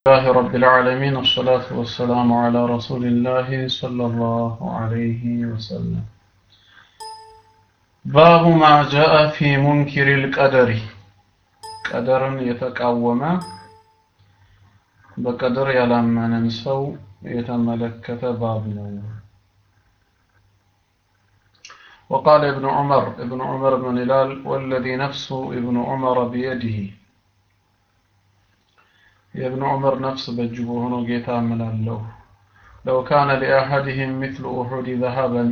الله رب العالمين الصلاة والسلام على رسول الله صلى الله عليه وسلم باب ما جاء في منكر القدر قدرا يتقوم بقدر يلمن سو يتملكت باب ነው وقال ابن عمر ابن عمر بن هلال والذي نفس ابن عمر بيده የእብኑ ዑመር ነፍስ በእጁ በሆነው ጌታ እምላለሁ ለው ካነ ሊአሐድህም ሚስሉ ኡሑድ ዘሀበን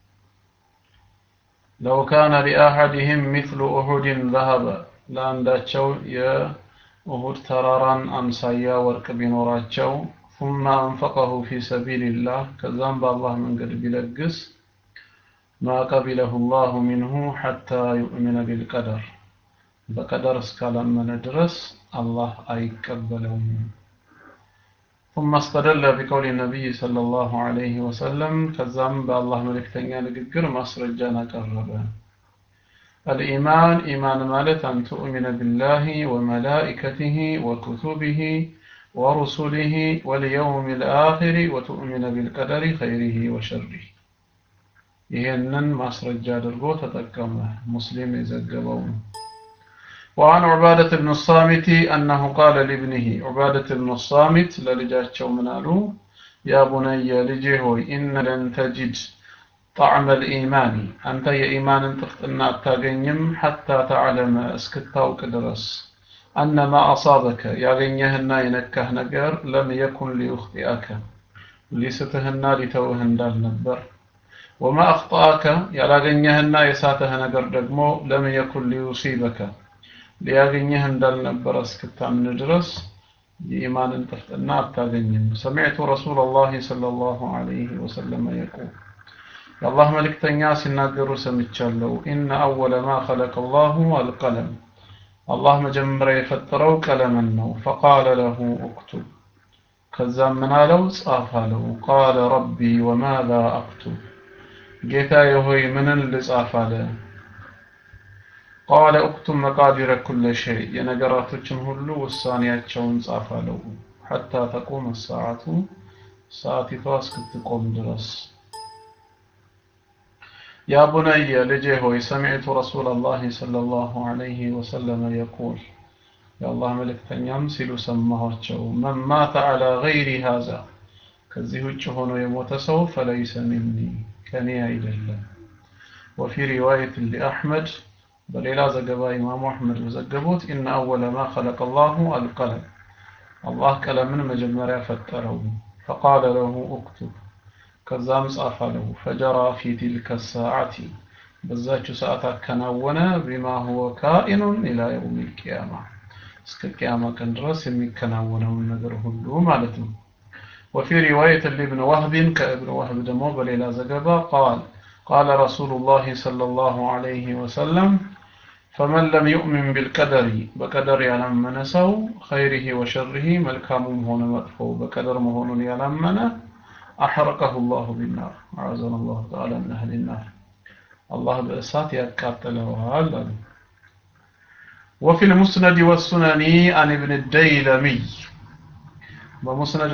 ለው ካነ ሊአሐድህም ሚስሉ ኡሑድን ዘሀበ ለአንዳቸው የኡሁድ ተራራን አምሳያ ወርቅ ቢኖራቸው ثم أنفقه في سبيل الله كذام بالله من قد بلقس ما قبله الله منه حتى يؤمن بالقدر በቀደር እስካላመነ ድረስ አላህ አይቀበለውም ثم استدل بقول النبي صلى الله عليه وسلم ከዛም በአላህ መልእክተኛ ንግግር ማስረጃን አቀረበ الإيمان إيمان ማለት أن تؤمن بالله وملائكته وكتبه ورسله واليوم الآخر وتؤمن بالقدر خيره وشره ይህንን ማስረጃ አድርጎ ተጠቀመ ሙስሊም የዘገበው ነው وعن عبادة بن الصامت أنه قال لابنه عبادة بن الصامت للجاتشو منالو يا بني لجيهوي إن لن تجد طعم الإيمان أنت يا إيمان تفتنا التاقينيم حتى تعلم اسكتاو كدرس أن ما أصابك يا غنيهنا ينكه نقر لم يكن ليخطئك لستهنا لتوهن دال نبر وما أخطأك يا غنيهنا يساته نقر دقمو لم يكن ليصيبك ሊያገኘህ እንዳልነበረ እስክታምን ድረስ የኢማንን ጥፍጥና አታገኝም ሰሚዕቱ ረሱል ላህ ለ ላሁ አለይህ ወሰለም የቁል የአላህ መልእክተኛ ሲናገሩ ሰምቻለሁ ኢነ አወለ ማ ኸለቀ ላሁ አልቀለም አላህ መጀመሪያ የፈጠረው ቀለምን ነው ፈቃለ ለሁ እክቱብ ከዛም ምን አለው ጻፍ አለው ቃለ ረቢ ወማዛ አክቱብ ጌታዬ ሆይ ምንን ልጻፍ አለ ቃለ እክቱብ መቃዲረ ኩለ ሸይ የነገራቶችን ሁሉ ውሳኔያቸውን ጻፍ አለው ሐታ ተቁም ሰዓቱ ሰዓቲቷ እስክትቆም ድረስ ያ ቡነየ ልጄ ሆይ ሰሚዕቱ ረሱላ ላህ صለ ላሁ ዐለይህ ወሰለም የቁል የአላህ መልእክተኛም ሲሉ ሰማኋቸው መን ማተ ዐላ ገይሪ ሃዛ ከዚህ ውጭ ሆኖ የሞተ ሰው ፈለይሰ ሚኒ ከኔ አይደለም ወፊ ሪዋየት ሊአሕመድ በሌላ ዘገባ ኢማሙ አሕመድ በዘገቡት ኢነ አወለ ማ ኸለቀ ላሁ አልቀለም አላህ ቀለምን መጀመሪያ ፈጠረው ፈቃለ ለሁ እክቱብ ከዛም ጻፍ አለው ፈጀራ ፊ ቲልከ ሰዓቲ በዛችው ሰዓት አከናወነ ቢማ ሁወ ካኢኑን ኢላ የውም ልቅያማ እስከ ቅያማ ቀን ድረስ የሚከናወነውን ነገር ሁሉ ማለት ነው ወፊ ሪዋየት ልብን ዋህብን ከእብን ዋህብ ደግሞ በሌላ ዘገባ ቃል قال رسول الله صلى الله عليه وسلم فمن لم يؤمن بالقدر بقدر يلمن سو خيره وشره ملكام هون مطفو بقدر مهون يلمن أحرقه الله بالنار أعزنا الله تعالى من أهل النار الله بأسات يقاتله هذا وفي المسند والسنن عن ابن الديلمي ومسند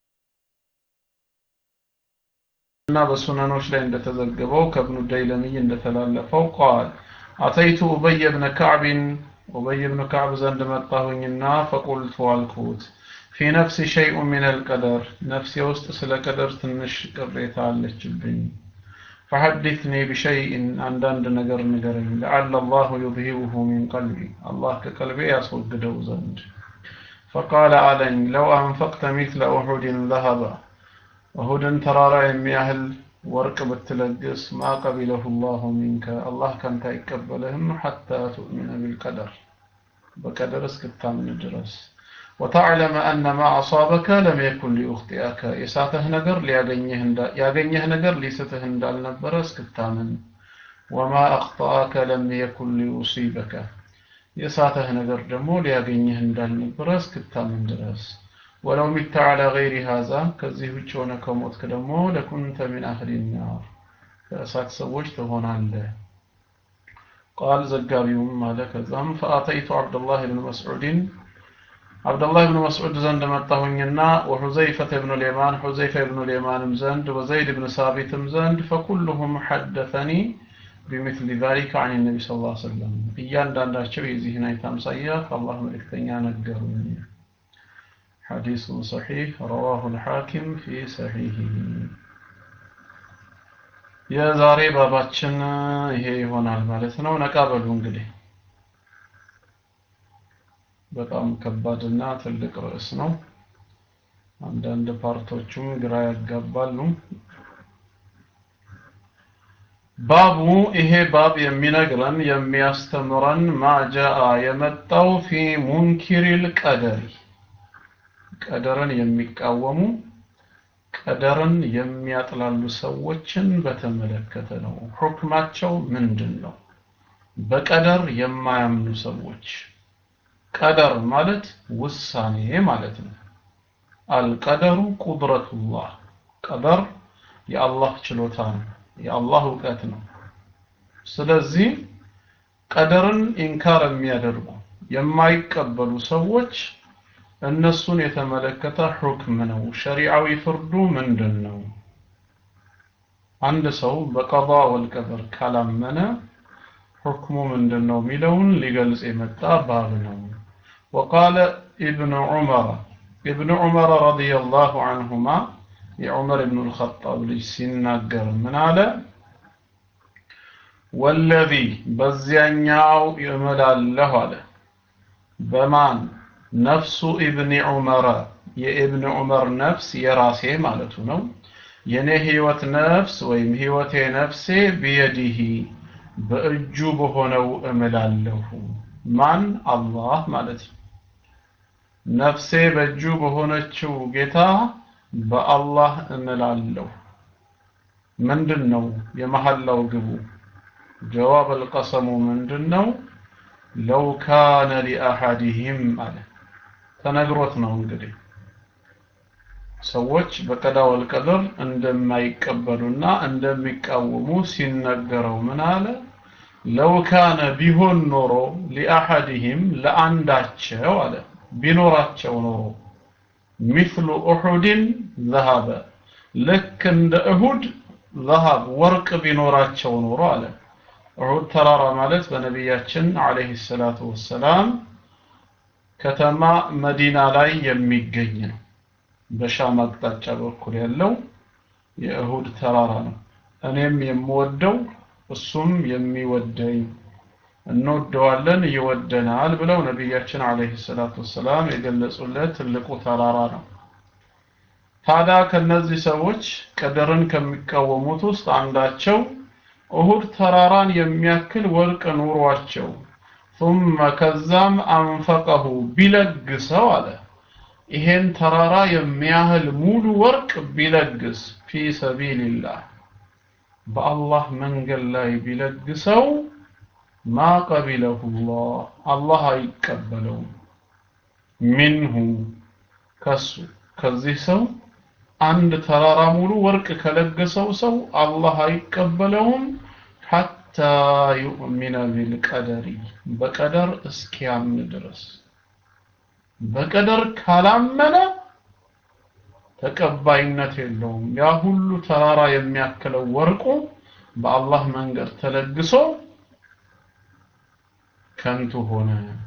እና በሱነኖች ላይ እንደተዘገበው ከብኑ ደይለሚይ እንደተላለፈው ቃል አተይቱ ኡበይ ብነ ካዕብን ኡበይ ብኑ ካዕብ ዘንድ መጣሁኝና ፈቁልቱ አልኩት ፊ ነፍሲ ሸይኡ ምን አልቀደር ነፍሴ ውስጥ ስለ ቀደር ትንሽ ቅሬታ አለችብኝ ፈሐዲትኒ ቢሸይእን አንዳንድ ነገር ንገረኝ ለዓለ አላሁ ዩዝሂቡሁ ሚን ቀልቢ አላህ ከቀልቤ ያስወግደው ዘንድ ፈቃለ አለኝ ለው አንፈቅተ ሚስለ ኡሑድን ዘሀባ እሁድን ተራራ የሚያህል ወርቅ ብትለግስ ማ ቀቢለሁ ላሁ ሚንከ አላህ ካንተ አይቀበልህም ሐታ ትؤሚነ ቢልቀደር በቀደር እስክታምን ድረስ ወተዕለመ አነ ማ አሳበከ ለም የኩን ሊኡኽጢአከ የሳተህ ነገር ያገኘህ ነገር ሊስትህ እንዳልነበረ እስክታምን ወማ አኽጠአከ ለም የኩን ሊዩሲበከ የሳተህ ነገር ደግሞ ሊያገኘህ እንዳልነበረ እስክታምን ድረስ ولو مت على غير هذا ከዚህ ውጭ ሆነ ከሞትክ ደግሞ ለኩንተ ሚን አህሊ ናር ከእሳት ሰዎች ትሆናለህ ቃል ዘጋቢውም አለ ከዛም ፈአተይቱ አብዱላህ ብን መስዑድን አብደላህ ብን መስዑድ ዘንድ መጣሁኝና ወሑዘይፈተ ብኑ ልየማን ሑዘይፈ ብኑ ልየማንም ዘንድ ወዘይድ ብን ሳቢትም ዘንድ ፈኩልሁም ሐደተኒ ቢምስሊ ዛሊከ አን ነቢ ስ ላ ሰለም እያንዳንዳቸው የዚህን አይነት አምሳያ ከአላህ መልእክተኛ ነገሩኝ ሐዲሱ ሰሒሕ ረዋሁ ልሐኪም ፊ ሰሒህ የዛሬ ባባችን ይሄ ይሆናል ማለት ነው ነቃ በሉ እንግዲህ በጣም ከባድና ትልቅ ርዕስ ነው አንዳንድ ፓርቶቹም ግራ ያጋባሉ ባቡ ይሄ ባብ የሚነግረን የሚያስተምረን ማጃአ የመጣው ፊ ሙንኪሪል ቀደሪ ቀደርን የሚቃወሙ ቀደርን የሚያጥላሉ ሰዎችን በተመለከተ ነው ሁክማቸው ምንድን ነው በቀደር የማያምኑ ሰዎች ቀደር ማለት ውሳኔ ማለት ነው አልቀደሩ ቁድረቱላህ ቀደር የአላህ ችሎታ ነው የአላህ እውቀት ነው ስለዚህ ቀደርን ኢንካር የሚያደርጉ የማይቀበሉ ሰዎች እነሱን የተመለከተ ሁክም ነው ሸሪዓዊ ፍርዱ ምንድን ነው አንድ ሰው በቀዷ ወልቀደር ካላመነ ሁክሙ ምንድን ነው የሚለውን ሊገልጽ የመጣ ባብ ነው وقال ابن عمر ابن عمر رضي الله عنهما የዑመር ብኑ ልኸጣብ ልጅ ሲናገር ምን አለ ወለዚ በዚያኛው እምላለሁ አለ በማን ነፍሱ ኢብኒ ዑመረ የኢብን ዑመር ነፍስ የራሴ ማለቱ ነው የኔ ህይወት ነፍስ ወይም ህይወቴ ነፍሴ ቢየዲሂ በእጁ በሆነው እምላለሁ ማን አላህ ማለት ነው ነፍሴ በእጁ በሆነችው ጌታ በአላህ እምላለሁ ምንድን ነው የመሐላው ግቡ ጀዋብ አልቀሰሙ ምንድን ነው ለው ካነ ሊአሐዲህም አለ ተነግሮት ነው እንግዲህ ሰዎች በቀዳ ወልቀድር እንደማይቀበሉና እንደሚቃወሙ ሲነገረው ምን አለ ለው ካነ ቢሆን ኖሮ ሊአሐዲህም ለአንዳቸው አለ ቢኖራቸው ኖሮ ሚስሉ ኡሑድን ዘሃበ ልክ እንደ እሁድ ዘሃብ ወርቅ ቢኖራቸው ኖሮ አለ ኡሑድ ተራራ ማለት በነቢያችን አለይሂ ሰላቱ ወሰላም ከተማ መዲና ላይ የሚገኝ ነው በሻም አቅጣጫ በኩል ያለው የእሁድ ተራራ ነው እኔም የምወደው እሱም የሚወደኝ እንወደዋለን ይወደናል ብለው ነቢያችን አለይሂ ሰላቱ ወሰላም የገለጹለት ትልቁ ተራራ ነው ታዲያ ከነዚህ ሰዎች ቀደርን ከሚቃወሙት ውስጥ አንዳቸው እሁድ ተራራን የሚያክል ወርቅ ኑሯቸው ثم ከዛም አንፈቀሁ ቢለግሰው አለ ይሄን ተራራ የሚያህል ሙሉ ወርቅ ቢለግስ ፊ ሰቢልላህ በአላህ መንገድ ላይ ቢለግሰው ማ ቀቢለሁ ላህ አላህ አይቀበለውም ሚንሁ ከሱ ከዚህ ሰው አንድ ተራራ ሙሉ ወርቅ ከለገሰው ሰው አላህ አይቀበለውም ሐታ ዩእሚነ ቢልቀደሪ በቀደር እስኪያምን ድረስ በቀደር ካላመነ ተቀባይነት የለውም ያ ሁሉ ተራራ የሚያክለው ወርቁ በአላህ መንገድ ተለግሶ ከንቱ ሆነ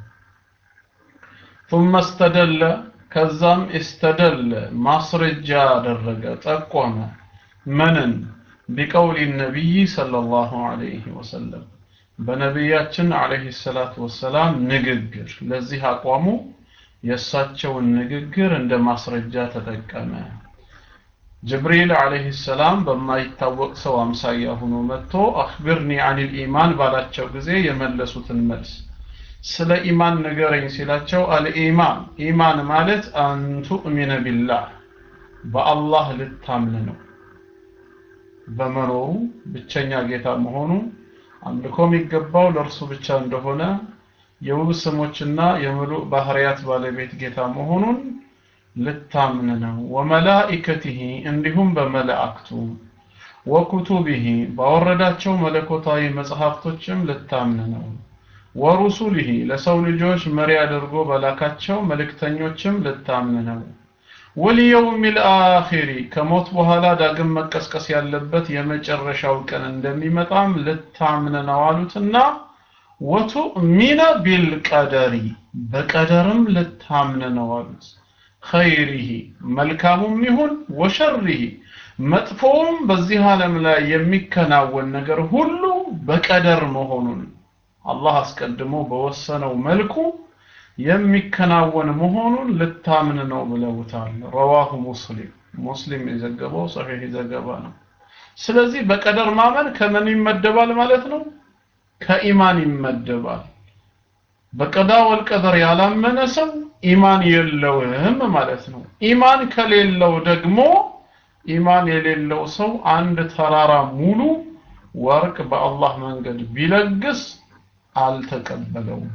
ثم استدل ከዛም استدل ማስረጃ አደረገ ጠቆመ ምንን ቢቀውል ነቢይ ሰለላሁ ዐለይሂ ወሰለም በነቢያችን ዐለይሂ ሰላቱ ወሰላም ንግግር ለዚህ አቋሙ የእሳቸውን ንግግር እንደ ማስረጃ ተጠቀመ ጅብሪል አለይሂ ሰላም በማይታወቅ ሰው አምሳያ ሆኖ መጥቶ አኽብርኒ አኒል ኢማን ባላቸው ጊዜ የመለሱትን መልስ ስለ ኢማን ንገረኝ ሲላቸው አልኢማን ኢማን ማለት አንቱእሚነ ቢላህ በአላህ ልታምን ነው በመኖሩ ብቸኛ ጌታ መሆኑ አምልኮ የሚገባው ለእርሱ ብቻ እንደሆነ የውብ ስሞችና የምሉእ ባህሪያት ባለቤት ጌታ መሆኑን ልታምን ነው ወመላኢከቲሂ እንዲሁም በመላእክቱ ወኩቱቢሂ ባወረዳቸው መለኮታዊ መጽሐፍቶችም ልታምን ነው ወሩሱሊሂ ለሰው ልጆች መሪ አድርጎ በላካቸው መልእክተኞችም ልታምን ነው። ወልየውሚል አኺሪ ከሞት በኋላ ዳግም መቀስቀስ ያለበት የመጨረሻው ቀን እንደሚመጣም ልታምን ነው አሉትና ወቱእሚነ ቢልቀደሪ በቀደርም ልታምን ነው አሉት። ኸይሪሂ መልካሙም ይሁን ወሸሪሂ መጥፎውም በዚህ ዓለም ላይ የሚከናወን ነገር ሁሉ በቀደር መሆኑን አላህ አስቀድሞ በወሰነው መልኩ የሚከናወን መሆኑን ልታምን ነው ብለውታል። ረዋሁ ሙስሊም ሙስሊም የዘገበው ሰሒህ ዘገባ ነው። ስለዚህ በቀደር ማመን ከምን ይመደባል ማለት ነው? ከኢማን ይመደባል። በቀዳ ወልቀደር ያላመነ ሰው ኢማን የለውም ማለት ነው። ኢማን ከሌለው ደግሞ ኢማን የሌለው ሰው አንድ ተራራ ሙሉ ወርቅ በአላህ መንገድ ቢለግስ አልተቀበለውም።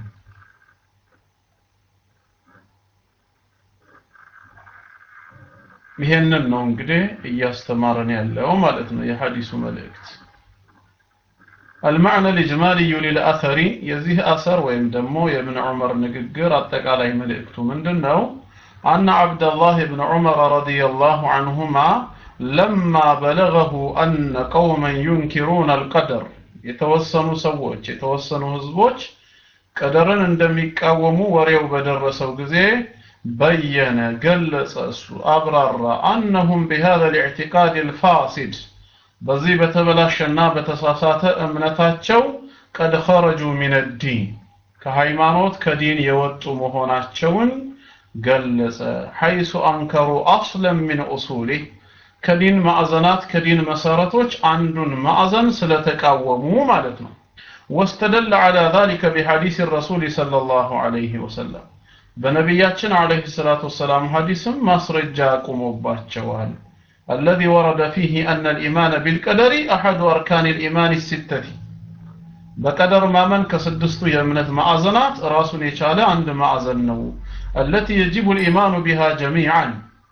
ይሄንን ነው እንግዲህ እያስተማረን ያለው ማለት ነው የሐዲሱ መልእክት። المعنى الإجمالي للأثر يزيه أثر ويم دمو يا ابن عمر نققر أتقالي ملئكتو من دنو أن عبد الله بن عمر رضي الله عنهما لما بلغه أن قوما ينكرون القدر يتوسنوا سووش يتوسنوا هزبوش قدرن እንደሚቃወሙ ወሬው በደረሰው ጊዜ በየነ ገለጸ እሱ አብራራ أنهم بهذا الاعتقاد الفاسد በዚህ በተበላሸና በተሳሳተ እምነታቸው ቀድ ኸረጁ ሚን ዲን ከሃይማኖት ከዲን የወጡ መሆናቸውን ገለጸ ሐይሱ አንከሩ አስለን ሚን ኡሱሊህ ከዲን ማዕዘናት ከዲን መሰረቶች አንዱን ማዕዘን ስለተቃወሙ ማለት ነው واستدل على ذلك بحديث الرسول صلى الله عليه وسلم በነቢያችን አለይሂ ሰላቱ ወሰላም ሐዲስም ማስረጃ አቁሞባቸዋል الذي ورد فيه أن الإيمان بالقدر أحد أركان الإيمان الستة بقدر ما من كسدستو يمنت معزنات راس يشال عند معزن التي يجب الإيمان بها جميعا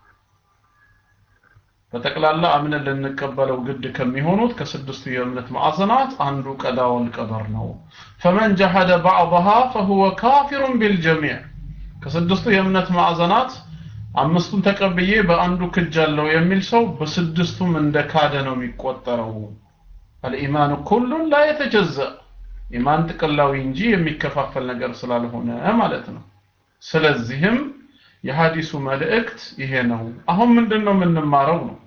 በጠቅላላ አምነን ልንቀበለው ግድ ከሚሆኑት ከስድስቱ የእምነት ማዕዘናት አንዱ ቀዳ ወልቀደር ነው ፈመን ጀሐደ ባዕضሃ ፈሁወ ካፊሩን ቢልጀሚዕ ከስድስቱ የእምነት ማዕዘናት አምስቱን ተቀብዬ በአንዱ ክጃለሁ የሚል ሰው በስድስቱም እንደ ካደ ነው የሚቆጠረው አልኢማን ኩሉን ላ የተጀዘ ኢማን ጥቅላዊ እንጂ የሚከፋፈል ነገር ስላልሆነ ማለት ነው ስለዚህም የሐዲሱ መልእክት ይሄ ነው አሁን ምንድን ነው የምንማረው ነው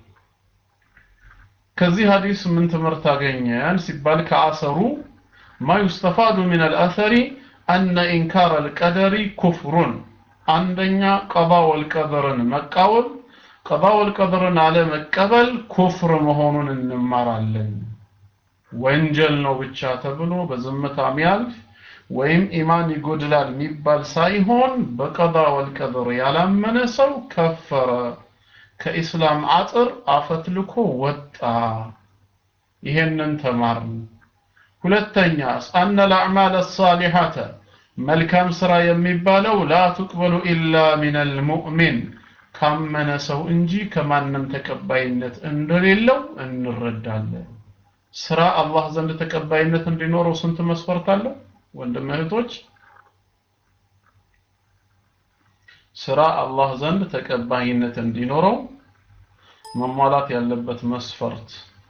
ከዚህ ሐዲስ ምን ትምህርት አገኘን ሲባል ከአሰሩ ማ ዩስተፋዱ ምን አልአሰሪ አነ ኢንካር አልቀደሪ ኩፍሩን አንደኛ ቀባ ወልቀደርን መቃወም ቀባ ወልቀደርን አለመቀበል ኩፍር መሆኑን እንማራለን ወንጀል ነው ብቻ ተብሎ በዝምታ ሚያልፍ ወይም ኢማን ይጎድላል የሚባል ሳይሆን በቀዳ ወልቀደር ያላመነ ሰው ከፈረ ከኢስላም አጥር አፈትልኮ ወጣ ይሄንን ተማርን ሁለተኛ አነ الأعمال الصالحة መልካም ስራ የሚባለው ላ ትቅበሉ ኢላ ሚን አልሙእሚን ካመነ ሰው እንጂ ከማንም ተቀባይነት እንደሌለው እንረዳለን ስራ አላህ ዘንድ ተቀባይነት እንዲኖረው ስንት መስፈርት አለው ወንድም እህቶች ስራ አላህ ዘንድ ተቀባይነት እንዲኖረው መሟላት ያለበት መስፈርት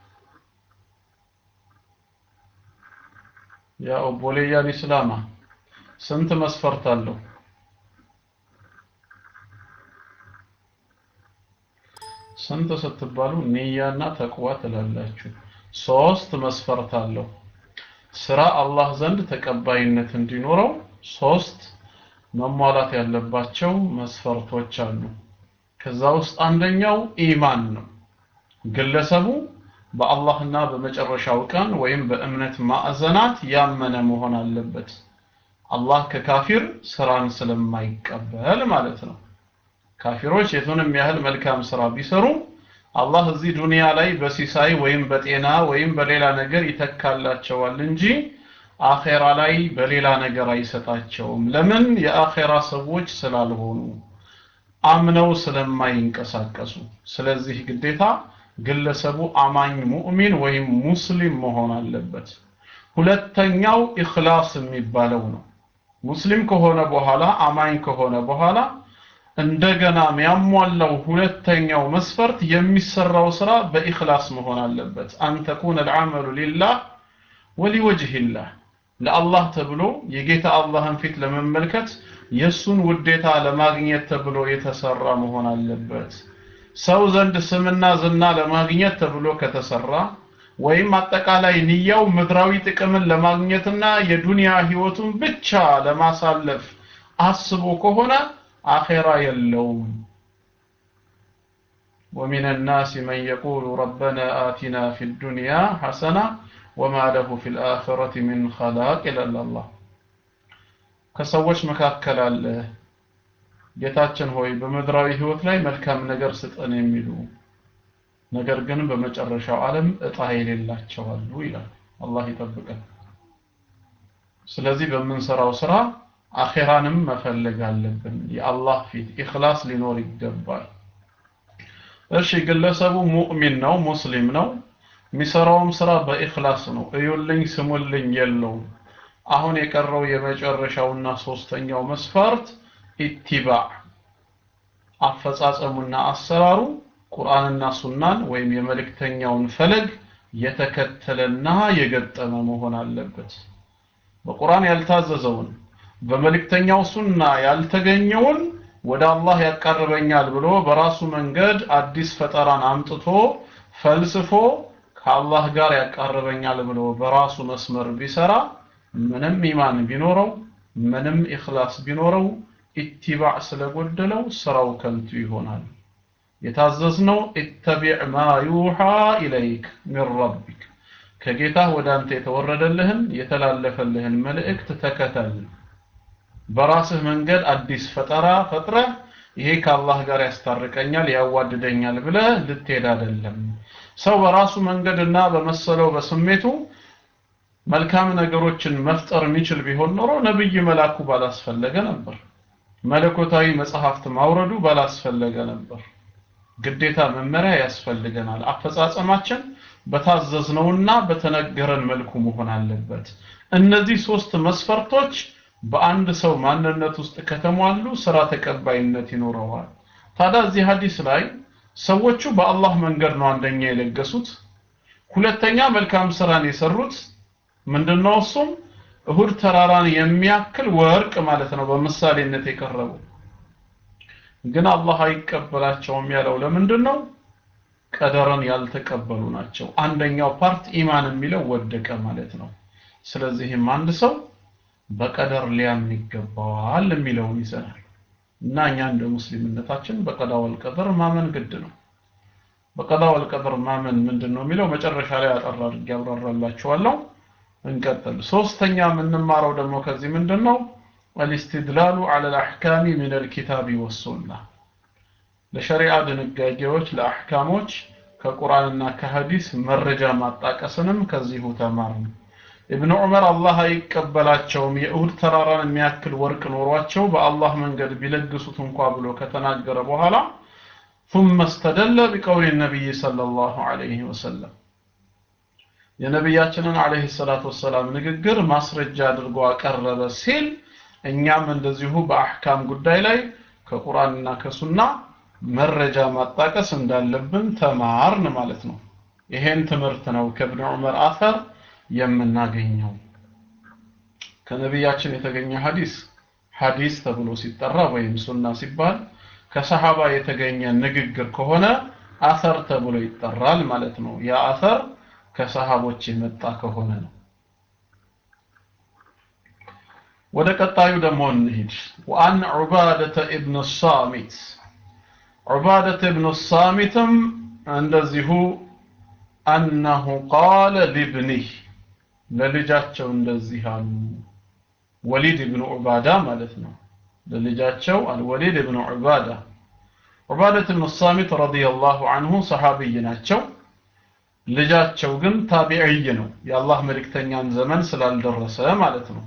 ያ ኦቦሌያ ኢስላማ ስንት መስፈርት አለው ስንት ስትባሉ ንያና ተቅዋ ትላላችሁ ሶስት መስፈርት አለው ስራ አላህ ዘንድ ተቀባይነት እንዲኖረው ሶስት መሟላት ያለባቸው መስፈርቶች አሉ ከዛ ውስጥ አንደኛው ኢማን ነው ግለሰቡ በአላህና በመጨረሻው ቀን ወይም በእምነት ማዕዘናት ያመነ መሆን አለበት አላህ ከካፊር ስራን ስለማይቀበል ማለት ነው ካፊሮች የቱንም ያህል መልካም ስራ ቢሰሩ አላህ እዚህ ዱንያ ላይ በሲሳይ ወይም በጤና ወይም በሌላ ነገር ይተካላቸዋል እንጂ አኼራ ላይ በሌላ ነገር አይሰጣቸውም ለምን የአኼራ ሰዎች ስላልሆኑ አምነው ስለማይንቀሳቀሱ ስለዚህ ግዴታ ግለሰቡ አማኝ ሙእሚን ወይም ሙስሊም መሆን አለበት ሁለተኛው ኢኽላስ የሚባለው ነው ሙስሊም ከሆነ በኋላ አማኝ ከሆነ በኋላ እንደገና የሚያሟላው ሁለተኛው መስፈርት የሚሰራው ስራ በኢኽላስ መሆን አለበት አን ተኩነ العمل لله ولوجه الله ለአላህ ተብሎ የጌታ አላህን ፊት ለመመልከት የሱን ውዴታ ለማግኘት ተብሎ የተሰራ መሆን አለበት ሰው ዘንድ ስምና ዝና ለማግኘት ተብሎ ከተሰራ ወይም አጠቃላይ ንያው ምድራዊ ጥቅምን ለማግኘትና የዱንያ ህይወቱን ብቻ ለማሳለፍ አስቦ ከሆነ አኼራ የለውም ومن الناس من يقول ربنا آتنا في الدنيا حسنة وما له في الآخرة من خلاق إلا الله ከሰዎች መካከል አለ ጌታችን ሆይ በምድራዊ ህይወት ላይ መልካም ነገር ስጠን የሚሉ ነገር ግን በመጨረሻው ዓለም እጣ የሌላቸው አሉ ይላል አላህ ይጠብቀን ስለዚህ በምንሰራው ስራ አኼራንም መፈለግ አለብን የአላህ ፊት ኢኽላስ ሊኖር ይገባል እሺ ግለሰቡ ሙእሚን ነው ሙስሊም ነው የሚሰራውም ስራ በኢኽላስ ነው እዩልኝ ስሙልኝ የለውም አሁን የቀረው የመጨረሻውና ሶስተኛው መስፈርት ኢቲባዕ አፈጻጸሙና አሰራሩ ቁርአንና ሱናን ወይም የመልእክተኛውን ፈለግ የተከተለና የገጠመ መሆን አለበት በቁርአን ያልታዘዘውን በመልእክተኛው ሱና ያልተገኘውን ወደ አላህ ያቀርበኛል ብሎ በራሱ መንገድ አዲስ ፈጠራን አምጥቶ ፈልስፎ ከአላህ ጋር ያቃርበኛል ብሎ በራሱ መስመር ቢሰራ ምንም ኢማን ቢኖረው ምንም ኢኽላስ ቢኖረው ኢትባዕ ስለጎደለው ስራው ከንቱ ይሆናል የታዘዝነው ኢተቢዕ ማ ዩሓ ኢለይክ ሚን ረቢክ ከጌታ ወደ አንተ የተወረደልህን የተላለፈልህን መልእክት ተከተል በራስህ መንገድ አዲስ ፈጠራ ፈጥረህ ይሄ ከአላህ ጋር ያስታርቀኛል ያዋድደኛል ብለህ ልትሄድ አይደለም ሰው በራሱ መንገድና በመሰለው በስሜቱ መልካም ነገሮችን መፍጠር የሚችል ቢሆን ኖሮ ነብይ መላኩ ባላስፈለገ ነበር መለኮታዊ መጽሐፍት ማውረዱ ባላስፈለገ ነበር ግዴታ መመሪያ ያስፈልገናል አፈጻጸማችን በታዘዝነውና በተነገረን መልኩ መሆን አለበት እነዚህ ሶስት መስፈርቶች በአንድ ሰው ማንነት ውስጥ ከተሟሉ ስራ ተቀባይነት ይኖረዋል ታዲያ እዚህ ሀዲስ ላይ ሰዎቹ በአላህ መንገድ ነው አንደኛ የለገሱት ሁለተኛ መልካም ስራን የሰሩት ምንድነው እሱም እሁድ ተራራን የሚያክል ወርቅ ማለት ነው በምሳሌነት የቀረበው ግን አላህ አይቀበላቸውም ያለው ለምንድን ነው ቀደርን ያልተቀበሉ ናቸው አንደኛው ፓርት ኢማን የሚለው ወደቀ ማለት ነው ስለዚህም አንድ ሰው በቀደር ሊያምን ይገባዋል የሚለውን ይዘናል እና እኛ እንደ ሙስሊምነታችን በቀዳ ወልቀደር ማመን ግድ ነው በቀዳ ወልቀደር ማመን ምንድን ነው የሚለው መጨረሻ ላይ አጠር አድርጌ ያብራራላችኋለሁ እንቀጥል ሶስተኛ የምንማረው ደግሞ ከዚህ ምንድን ነው الاستدلال على الأحكام من الكتاب والسنة ለሸሪዓ ድንጋጌዎች ለአሕካሞች ከቁርአንና ከሐዲስ መረጃ ማጣቀስንም ከዚሁ ተማርን ኢብኑ ዑመር አላህ አይቀበላቸውም የእሁድ ተራራን የሚያክል ወርቅ ኖሯቸው በአላህ መንገድ ቢለግሱት እንኳ ብሎ ከተናገረ በኋላ ثم استدل بقول النبي صلى الله عليه وسلم የነቢያችንን አለይሂ ሰላቱ ወሰላም ንግግር ማስረጃ አድርጎ አቀረበ ሲል እኛም እንደዚሁ በአህካም ጉዳይ ላይ ከቁርአንና ከሱና መረጃ ማጣቀስ እንዳለብን ተማርን ማለት ነው ይሄን ትምህርት ነው ከእብን ዑመር አፈር የምናገኘው ከነቢያችን የተገኘ ሐዲስ ሐዲስ ተብሎ ሲጠራ ወይም ሱና ሲባል ከሰሃባ የተገኘ ንግግር ከሆነ አሰር ተብሎ ይጠራል ማለት ነው ያ አሰር ከሰሃቦች የመጣ ከሆነ ነው ወደ ቀጣዩ ደግሞ እንሂድ ወአን ዑባደተ ኢብኑ ሳሚት ዑባደተ ኢብኑ ሳሚትም እንደዚሁ አነሁ ቃለ ሊብኒህ ለልጃቸው እንደዚህ አሉ ወሊድ ኢብኑ ዑባዳ ማለት ነው ለልጃቸው አልወሊድ ኢብኑ ዑባዳ ዑባደት ኢብኑ ሳሚት ረዲየላሁ ዐንሁ ሰሃቢይ ናቸው ልጃቸው ግን ታቢዕይ ነው የአላህ መልእክተኛን ዘመን ስላልደረሰ ማለት ነው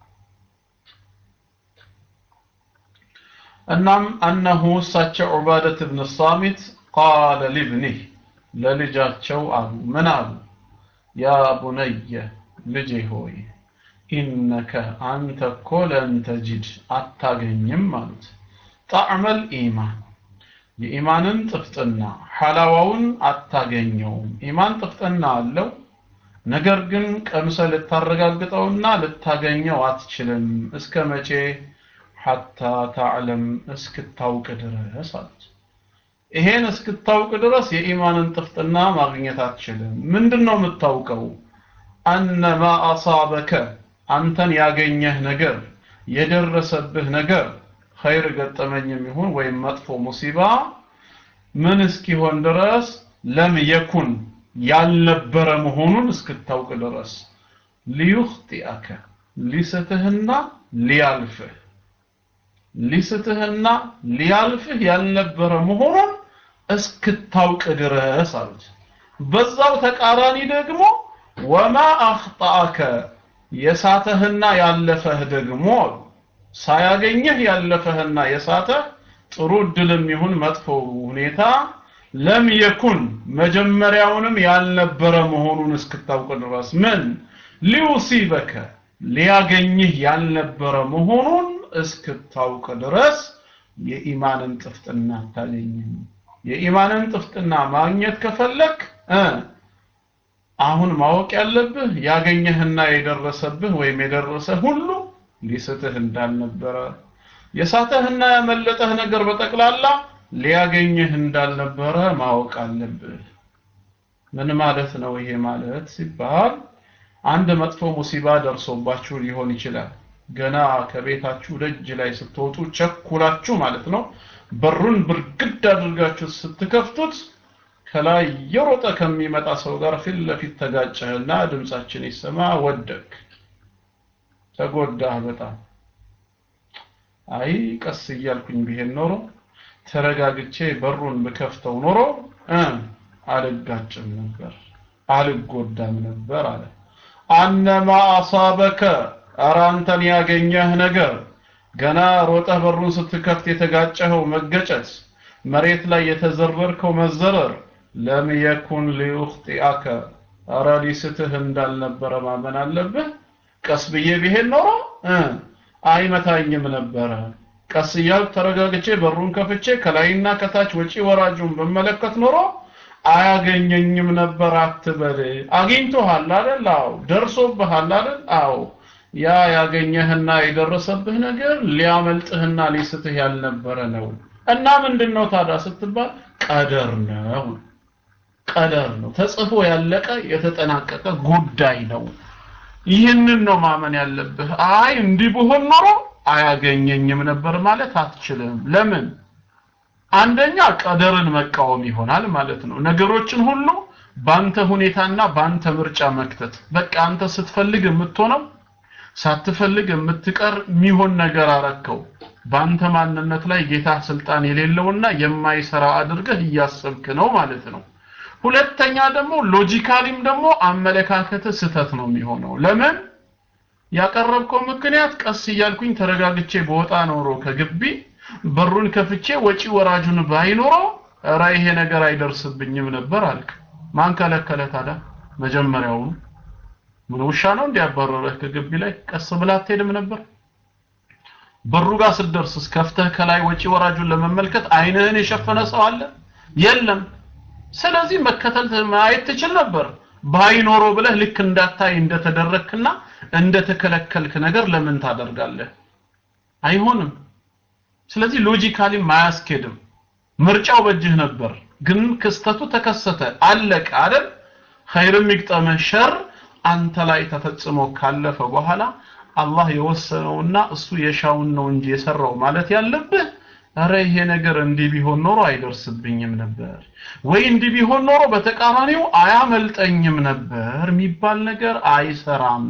እናም አነሁ እሳቸው ዑባደት ብን ሳሚት ቃለ ሊብኒህ ለልጃቸው አሉ ምን አሉ ያ ቡነየ ልጄ ሆይ ኢነከ አንተ እኮ ለን ተጅድ አታገኝም አሉት ጣዕመል ኢማን የኢማንን ጥፍጥና ሐላዋውን አታገኘውም ኢማን ጥፍጥና አለው ነገር ግን ቀምሰ ልታረጋግጠውና ልታገኘው አትችልም እስከ መቼ ሐታ ታዕለም እስክታውቅ ድረስ አሉት ይሄን እስክታውቅ ድረስ የኢማንን ጥፍጥና ማግኘት አትችልም ምንድን ነው የምታውቀው አነማ አሳበከ አንተን ያገኘህ ነገር የደረሰብህ ነገር ኸይር ገጠመኝም ይሁን ወይም መጥፎ ሙሲባ ምን እስኪሆን ድረስ ለም የኩን ያልነበረ መሆኑን እስክታውቅ ድረስ ሊዩኽጢአከ ሊስትህና ሊያልፍህ ሊስትህና ሊያልፍህ ያልነበረ መሆኑን እስክታውቅ ድረስ አሉት በዛው ተቃራኒ ደግሞ ወማ አኽጣአከ የሳተህና ያለፈህ ደግሞ ሳያገኘህ ያለፈህና የሳተህ ጥሩ እድልም ይሁን መጥፎ ሁኔታ ለም የኩን መጀመሪያውንም ያልነበረ መሆኑን እስክታውቅ ድረስ ምን ሊውሲበከ ሊያገኝህ ያልነበረ መሆኑን እስክታውቅ ድረስ የኢማንን ጥፍጥና አታገኝም የኢማንን ጥፍጥና ማግኘት ከፈለክ እ አሁን ማወቅ ያለብህ ያገኘህና የደረሰብህ ወይም የደረሰ ሁሉ ሊስትህ እንዳልነበረ የሳተህና ያመለጠህ ነገር በጠቅላላ ሊያገኝህ እንዳልነበረ ማወቅ አለብህ ምን ማለት ነው ይሄ ማለት ሲባል አንድ መጥፎ ሙሲባ ደርሶባችሁ ሊሆን ይችላል ገና ከቤታችሁ ደጅ ላይ ስትወጡ ቸኩላችሁ ማለት ነው በሩን ብርግድ አድርጋችሁ ስትከፍቱት ከላይ የሮጠ ከሚመጣ ሰው ጋር ፊት ለፊት ተጋጨህና ድምጻችን ይሰማ ወደክ ተጎዳህ በጣም አይ ቀስ እያልኩኝ ቢሄድ ኖሮ ተረጋግቼ በሩን ብከፍተው ኖሮ እ አልጋጭም ነበር አልጎዳም ነበር አለ አነማ አሳበከ ኧረ አንተን ያገኘህ ነገር ገና ሮጠህ በሩን ስትከፍት የተጋጨኸው መገጨት መሬት ላይ የተዘረርከው መዘረር ለም የኩን ሊዩኽጢአከ ኧረ ሊስትህ እንዳልነበረ ማመን አለብህ ቀስ ብዬ ቢሄድ ኖሮ እ አይመታኝም ነበረ ቀስ እያልኩ ተረጋግቼ በሩን ከፍቼ ከላይና ከታች ወጪ ወራጁን በመለከት ኖሮ አያገኘኝም ነበር አትበል አግኝቶሃል አይደል አዎ ደርሶብሃል አይደል አዎ ያ ያገኘህና የደረሰብህ ነገር ሊያመልጥህና ሊስትህ ያልነበረ ነው እና ምንድነው ታዲያ ስትባል ቀደር ነው ቀደር ነው ተጽፎ ያለቀ የተጠናቀቀ ጉዳይ ነው ይህንን ነው ማመን ያለብህ አይ እንዲህ ብሆን ኖሮ አያገኘኝም ነበር ማለት አትችልም ለምን አንደኛ ቀደርን መቃወም ይሆናል ማለት ነው ነገሮችን ሁሉ ባንተ ሁኔታና ባንተ ምርጫ መክተት በቃ አንተ ስትፈልግ የምትሆነው ሳትፈልግ የምትቀር የሚሆን ነገር አረከው ባንተ ማንነት ላይ ጌታ ስልጣን የሌለውና የማይሰራ አድርገህ እያሰብክ ነው ማለት ነው ሁለተኛ ደግሞ ሎጂካሊም ደግሞ አመለካከት ስተት ነው የሚሆነው ለምን ያቀረብከው ምክንያት ቀስ እያልኩኝ ተረጋግቼ በወጣ ኖሮ ከግቢ በሩን ከፍቼ ወጪ ወራጁን ባይኖረው ኧረ ይሄ ነገር አይደርስብኝም ነበር አልክ ማን ከለከለ ታዲያ መጀመሪያውኑ ምን ውሻ ነው እንዲያባረረህ ከግቢ ላይ ቀስ ብላ አትሄድም ነበር በሩ ጋር ስትደርስ ከፍተህ ከላይ ወጪ ወራጁን ለመመልከት አይንህን የሸፈነ ሰው አለ የለም ስለዚህ መከተል ማየት ትችል ነበር ባይኖሮ ብለህ ልክ እንዳታይ እንደተደረክና እንደተከለከልክ ነገር ለምን ታደርጋለህ አይሆንም ስለዚህ ሎጂካሊ ማያስኬድም ምርጫው በእጅህ ነበር ግን ክስተቱ ተከሰተ አለቀ አይደል ኸይርም ይግጠመህ ሸር አንተ ላይ ተፈጽሞ ካለፈ በኋላ አላህ የወሰነውና እሱ የሻውን ነው እንጂ የሰራው ማለት ያለብህ አረ ይሄ ነገር እንዲህ ቢሆን ኖሮ አይደርስብኝም ነበር ወይ እንዲህ ቢሆን ኖሮ በተቃራኒው አያመልጠኝም ነበር የሚባል ነገር አይሰራም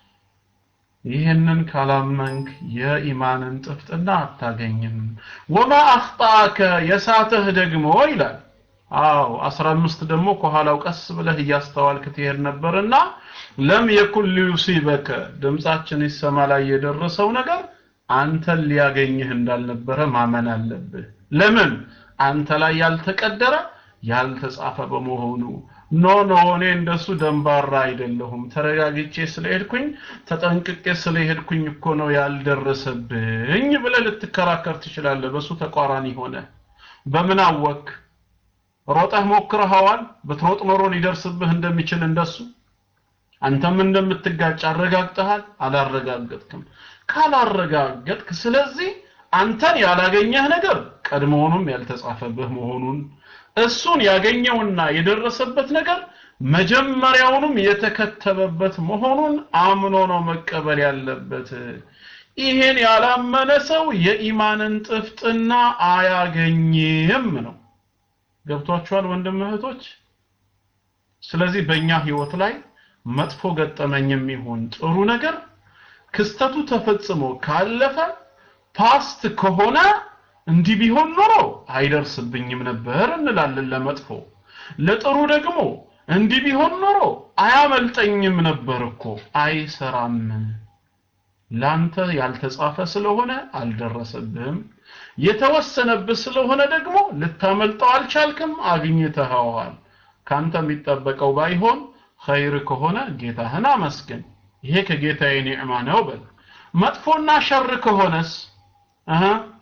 ይህንን ካላመንክ የኢማንን ጥፍጥና አታገኝም ወማ አኽጣከ የሳተህ ደግሞ ይላል አዎ 15 ደግሞ ከኋላው ቀስ ብለህ እያስተዋልክ ትሄድ ነበርና ለም የኩን ሊዩሲበከ ድምጻችን ይሰማ ላይ የደረሰው ነገር አንተን ሊያገኝህ እንዳልነበረ ማመን አለብህ ለምን አንተ ላይ ያልተቀደረ ያልተጻፈ በመሆኑ ኖ ኖ እኔ እንደሱ ደንባራ አይደለሁም ተረጋግቼ ስለሄድኩኝ ተጠንቅቄ ስለሄድኩኝ እኮ ነው ያልደረሰብኝ ብለህ ልትከራከር ትችላለህ በሱ ተቋራኒ ሆነ በምን አወክ ሮጠህ ሞክረኸዋል ብትሮጥ ኖሮ ሊደርስብህ እንደሚችል እንደሱ አንተም እንደምትጋጭ አረጋግጠሃል አላረጋገጥክም ካላረጋገጥክ ስለዚህ አንተን ያላገኘህ ነገር ቀድሞውኑም ያልተጻፈብህ መሆኑን እሱን ያገኘውና የደረሰበት ነገር መጀመሪያውንም የተከተበበት መሆኑን አምኖ ነው መቀበል ያለበት ይሄን ያላመነ ሰው የኢማንን ጥፍጥና አያገኝም ነው ገብቷችኋል ወንድም እህቶች ስለዚህ በእኛ ህይወት ላይ መጥፎ ገጠመኝም ይሁን ጥሩ ነገር ክስተቱ ተፈጽሞ ካለፈ ፓስት ከሆነ እንዲህ ቢሆን ኖሮ አይደርስብኝም ነበር እንላለን ለመጥፎ ለጥሩ ደግሞ እንዲህ ቢሆን ኖሮ አያመልጠኝም ነበር እኮ አይሰራም ላንተ ያልተጻፈ ስለሆነ አልደረሰብህም የተወሰነብህ ስለሆነ ደግሞ ልታመልጠው አልቻልክም አግኝተኸዋል ካንተ የሚጠበቀው ባይሆን ኸይር ከሆነ ጌታህን አመስግን ይሄ ከጌታዬ ኒዕማ ነው በል መጥፎና ሸር ከሆነስ አሃ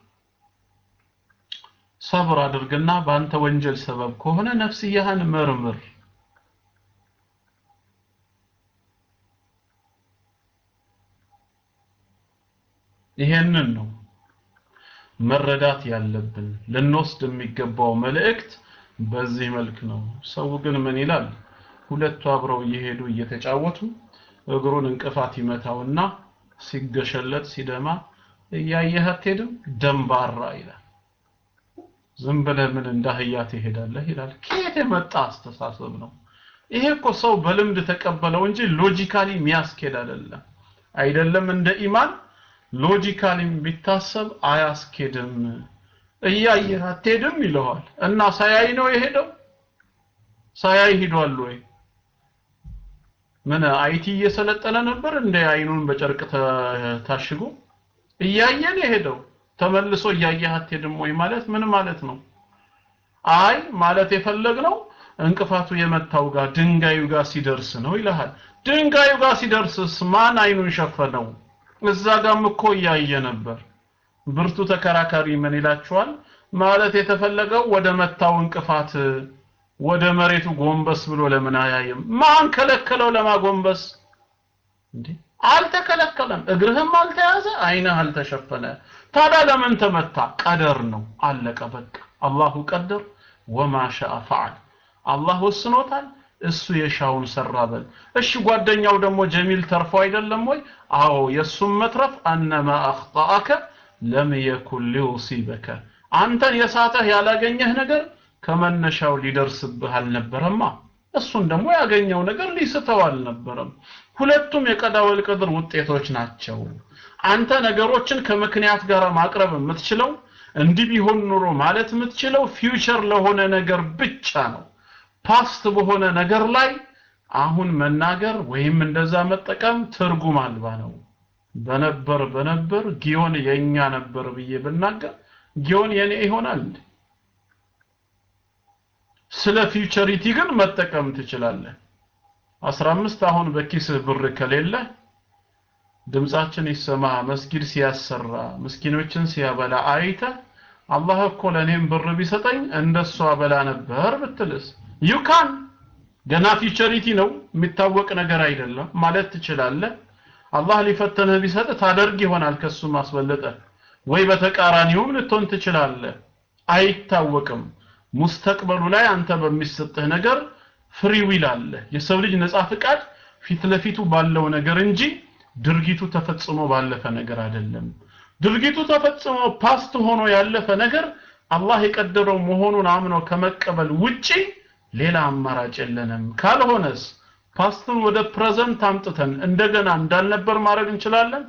ሰብር አድርግና በአንተ ወንጀል ሰበብ ከሆነ ነፍስያህን መርምር ይሄንን ነው መረዳት ያለብን ልንወስድ የሚገባው መልእክት በዚህ መልክ ነው ሰው ግን ምን ይላል ሁለቱ አብረው እየሄዱ እየተጫወቱ እግሩን እንቅፋት ይመታውና ሲገሸለጥ ሲደማ እያየህ አትሄድም ደንባራ ይላል ዝም ብለህ ምን እንዳህያ ትሄዳለህ ይላል ከየት የመጣ አስተሳሰብ ነው ይሄ እኮ ሰው በልምድ ተቀበለው እንጂ ሎጂካሊ የሚያስኬድ አይደለም አይደለም እንደ ኢማን ሎጂካሊ ቢታሰብ አያስኬድም እያየህ አትሄድም ይለዋል እና ሳያይ ነው የሄደው ሳያይ ሂዷል ወይ ምን አይቲ እየሰለጠነ ነበር እንደ አይኑን በጨርቅ ታሽጎ እያየን የሄደው ተመልሶ እያየህ አትሄድም ወይ ማለት ምን ማለት ነው አይ ማለት የፈለግነው እንቅፋቱ የመታው ጋር ድንጋዩ ጋር ሲደርስ ነው ይልሃል ድንጋዩ ጋር ሲደርስስ ማን አይኑን ሸፈነው እዛ ጋም እኮ እያየ ነበር ብርቱ ተከራካሪ ምን ይላችኋል ማለት የተፈለገው ወደ መታው እንቅፋት ወደ መሬቱ ጎንበስ ብሎ ለምን አያይም ማን ከለከለው ለማጎንበስ እንዴ አልተከለከለም እግርህም አልተያዘ አይንህ አልተሸፈነ ታዲያ ለምን ተመታ ቀደር ነው አለቀ በቃ አላሁ ቀደር ወማ ሻአ ፈዓል አላህ ወስኖታል እሱ የሻውን ሰራ በል እሺ ጓደኛው ደግሞ ጀሚል ተርፎ አይደለም ወይ አዎ የሱም መትረፍ አነማ አኽጣአከ ለም የኩን ሊውሲበከ አንተን የሳተህ ያላገኘህ ነገር ከመነሻው ሊደርስብህ አልነበረማ እሱን ደግሞ ያገኘው ነገር ሊስተው አልነበረም ሁለቱም የቀዳወል ቅድር ውጤቶች ናቸው አንተ ነገሮችን ከምክንያት ጋር ማቅረብ የምትችለው እንዲህ ቢሆን ኑሮ ማለት የምትችለው ፊውቸር ለሆነ ነገር ብቻ ነው ፓስት በሆነ ነገር ላይ አሁን መናገር ወይም እንደዛ መጠቀም ትርጉም አልባ ነው በነበር በነበር ጊዮን የኛ ነበር ብዬ ብናገር ጊዮን የኔ ይሆናል ስለ ፊውቸሪቲ ግን መጠቀም ትችላለህ 15 አሁን በኪስህ ብር ከሌለ ድምጻችን ይሰማ መስጊድ ሲያሰራ ምስኪኖችን ሲያበላ አይተ አላህ እኮ ለኔም ብር ቢሰጠኝ እንደሱ አበላ ነበር ብትልስ ዩካን ገና ፊውቸሪቲ ነው የሚታወቅ ነገር አይደለም ማለት ትችላለህ አላህ ሊፈተንህ ቢሰጥ ታደርግ ይሆናል ከሱ ማስበለጠ ወይ በተቃራኒውም ልትሆን ትችላለህ አይታወቅም ሙስተቅበሉ ላይ አንተ በሚሰጥህ ነገር ፍሪ ዊል አለ የሰው ልጅ ነፃ ፍቃድ ፊት ለፊቱ ባለው ነገር እንጂ ድርጊቱ ተፈጽሞ ባለፈ ነገር አይደለም ድርጊቱ ተፈጽሞ ፓስት ሆኖ ያለፈ ነገር አላህ የቀደረው መሆኑን አምኖ ከመቀበል ውጪ ሌላ አማራጭ የለንም ካልሆነስ ፓስትን ወደ ፕሬዘንት አምጥተን እንደገና እንዳልነበር ማድረግ እንችላለን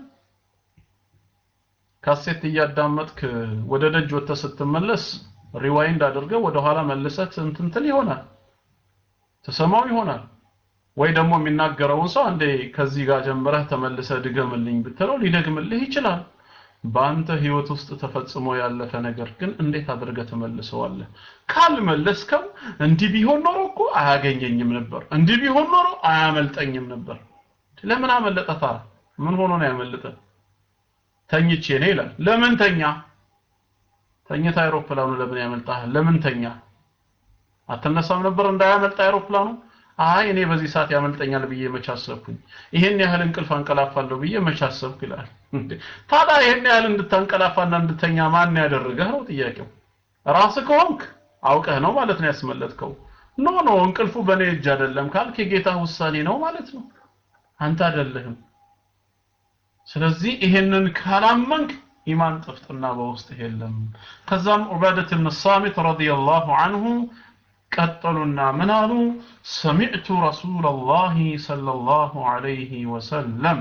ካሴት እያዳመጥክ ወደ ደጅ ወጥተህ ስትመለስ ሪዋይንድ አድርገህ ወደ ኋላ መልሰህ እንትንትል ይሆናል ተሰማው ይሆናል ወይ ደግሞ የሚናገረውን ሰው አንዴ ከዚህ ጋር ጀምረህ ተመልሰህ ድገምልኝ ብትለው ሊደግምልህ ይችላል በአንተ ህይወት ውስጥ ተፈጽሞ ያለፈ ነገር ግን እንዴት አድርገህ ትመልሰዋለህ? ካልመለስከው እንዲህ ቢሆን ኖሮ እኮ አያገኘኝም ነበር፣ እንዲህ ቢሆን ኖሮ አያመልጠኝም ነበር። ለምን አመለጠ ታዲያ? ምን ሆኖ ነው ያመለጠ? ተኝቼ ነው ይላል። ለምን ተኛ? ተኝታ አይሮፕላኑ ለምን ያመልጣል? ለምን ተኛ? አትነሳም ነበር እንዳያመልጥ አይሮፕላኑ? አይ እኔ በዚህ ሰዓት ያመልጠኛል ብዬ መች አሰብኩኝ፣ ይሄን ያህል እንቅልፍ አንቀላፋለሁ ብዬ መች አሰብኩ ይላል። ታዲያ ይሄን ያህል እንድታንቀላፋና እንድተኛ ማን ያደረገህ ነው ጥያቄው። ራስህ ከሆንክ አውቀህ ነው ማለት ነው ያስመለጥከው። ኖ ኖ እንቅልፉ በእኔ እጅ አይደለም ካልክ የጌታ ውሳኔ ነው ማለት ነው። አንተ አይደለህም። ስለዚህ ይሄንን ካላመንክ ኢማን ጥፍጥና በውስጥ የለም። ከዛም ዑባደት ብን ሳሚት ረዲየላሁ አንሁ ቀጠሉና ምን አሉ? ሰሚዕቱ ረሱለላሂ ሰለላሁ ዐለይሂ ወሰለም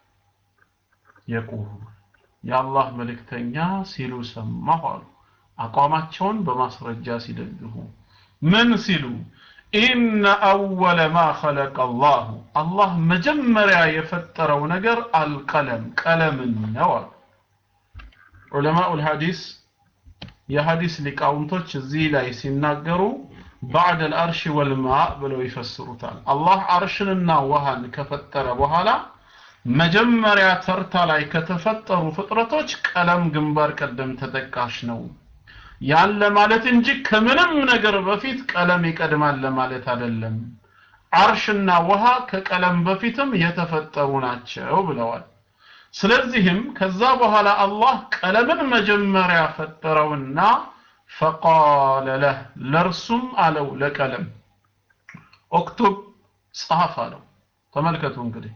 የቁል የአላህ መልእክተኛ ሲሉ ሰማሁ አሉ። አቋማቸውን በማስረጃ ሲደግፉ ምን ሲሉ ኢነ አወለ ማ ኸለቀ አላሁ አላህ መጀመሪያ የፈጠረው ነገር አልቀለም ቀለምን ነው አሉ። ዑለማኡል ሐዲስ የሐዲስ ሊቃውንቶች እዚህ ላይ ሲናገሩ ባዕድ አልአርሽ ወልማእ ብለው ይፈስሩታል። አላህ አርሽንና ውሃን ከፈጠረ በኋላ መጀመሪያ ተርታ ላይ ከተፈጠሩ ፍጥረቶች ቀለም ግንባር ቀደም ተጠቃሽ ነው። ያን ለማለት እንጂ ከምንም ነገር በፊት ቀለም ይቀድማል ለማለት አይደለም። አርሽና ውሃ ከቀለም በፊትም የተፈጠሩ ናቸው ብለዋል። ስለዚህም ከዛ በኋላ አላህ ቀለምን መጀመሪያ ፈጠረውና ፈቃለ ለህ ለእርሱም አለው ለቀለም ኦክቱብ ጻፍ አለው። ተመልከቱ እንግዲህ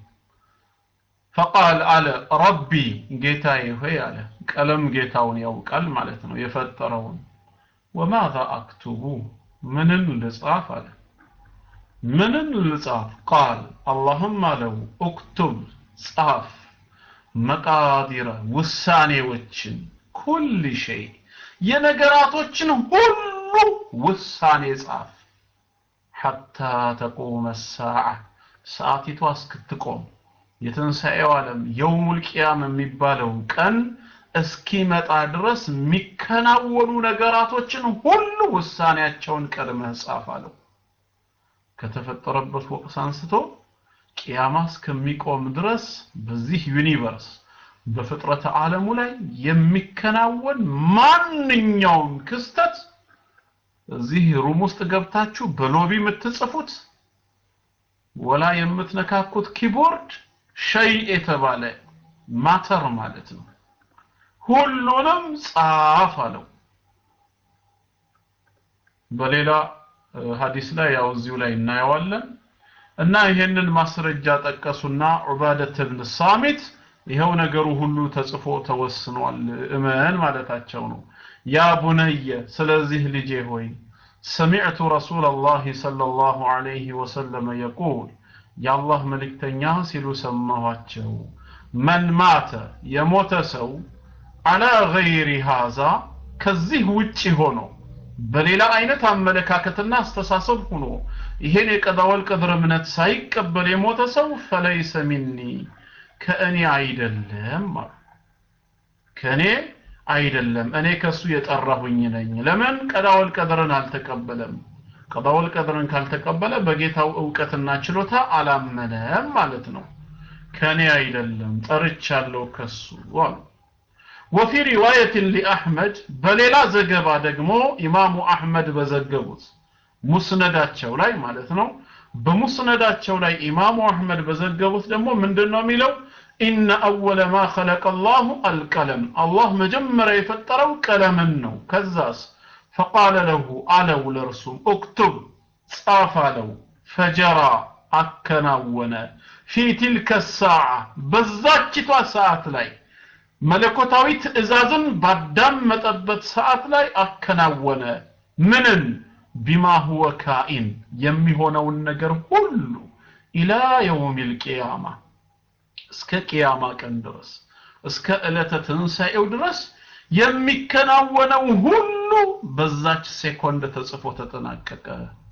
ፈቃል አለ ረቢ ጌታዬ ሆይ አለ ቀለም ጌታውን ያውቃል ማለት ነው የፈጠረውን ወማዛ አክቱቡ ምንን ልጻፍ አለ ምንን ልጻፍ ቃል አላህም አለው ኡክቱብ ጻፍ መቃዲረ ውሳኔዎችን ኩል ሸይ የነገራቶችን ሁሉ ውሳኔ ጻፍ ሐታ ተቁመ ሰዓ ሰዓቲቷ እስክትቆም የትንሣኤው ዓለም የውሙል ቂያም የሚባለው ቀን እስኪመጣ ድረስ የሚከናወኑ ነገራቶችን ሁሉ ውሳኔያቸውን ቀድመህ ጻፍ አለው። ከተፈጠረበት ወቅት አንስቶ ቂያማ እስከሚቆም ድረስ በዚህ ዩኒቨርስ በፍጥረተ ዓለሙ ላይ የሚከናወን ማንኛውም ክስተት እዚህ ሩም ውስጥ ገብታችሁ በሎቢ የምትጽፉት ወላ የምትነካኩት ኪቦርድ ሸይ የተባለ ማተር ማለት ነው። ሁሉንም ጻፍ አለው። በሌላ ሐዲስ ላይ ያው እዚሁ ላይ እናየዋለን እና ይሄንን ማስረጃ ጠቀሱና ዑባደት ብን ሳሚት ይኸው ነገሩ ሁሉ ተጽፎ ተወስኗል እመን ማለታቸው ነው። ያ ቡነየ ስለዚህ ልጄ ሆይ ሰሚዕቱ ረሱለላሂ ሰለላሁ ዐለይሂ ወሰለም የቁል የአላህ መልእክተኛ ሲሉ ሰማኋቸው። መን ማተ የሞተ ሰው አላ ገይሪ ሃዛ ከዚህ ውጪ ሆኖ በሌላ አይነት አመለካከትና አስተሳሰብ ሆኖ ይሄን የቀዳወል ቀድር እምነት ሳይቀበል የሞተ ሰው ፈለይሰ ሚኒ ከእኔ አይደለም አሉ። ከእኔ አይደለም እኔ ከሱ የጠራሁኝ ነኝ። ለምን ቀዳወል ቀድርን አልተቀበለም? ቀዳወል ቀድርን ካልተቀበለ በጌታው እውቀትና ችሎታ አላመነም ማለት ነው። ከኔ አይደለም ጠርቻለሁ ከሱ አሉ። ወፊ ሪዋየትን ሊአሕመድ በሌላ ዘገባ ደግሞ ኢማሙ አሕመድ በዘገቡት ሙስነዳቸው ላይ ማለት ነው። በሙስነዳቸው ላይ ኢማሙ አሕመድ በዘገቡት ደግሞ ምንድን ነው የሚለው? ኢነ አወለ ማ ኸለቀ አላሁ አልቀለም አላህ መጀመሪያ የፈጠረው ቀለምን ነው። ከዛስ ፈቃለ ለሁ አለው ለእርሱም ኡክቱብ ጻፍ አለው። ፈጀራ አከናወነ ፊ ቲልከ ሰዓ በዛችቷ ሰዓት ላይ መለኮታዊ ትእዛዝን ባዳመጠበት ሰዓት ላይ አከናወነ። ምንን ቢማ ሁወ ካኢን የሚሆነውን ነገር ሁሉ ኢላ የውሚል ቂያማ እስከ ቂያማ ቀን ድረስ እስከ ዕለተ ትንሣኤው ድረስ የሚከናወነው ሁሉ በዛች ሴኮንድ ተጽፎ ተጠናቀቀ።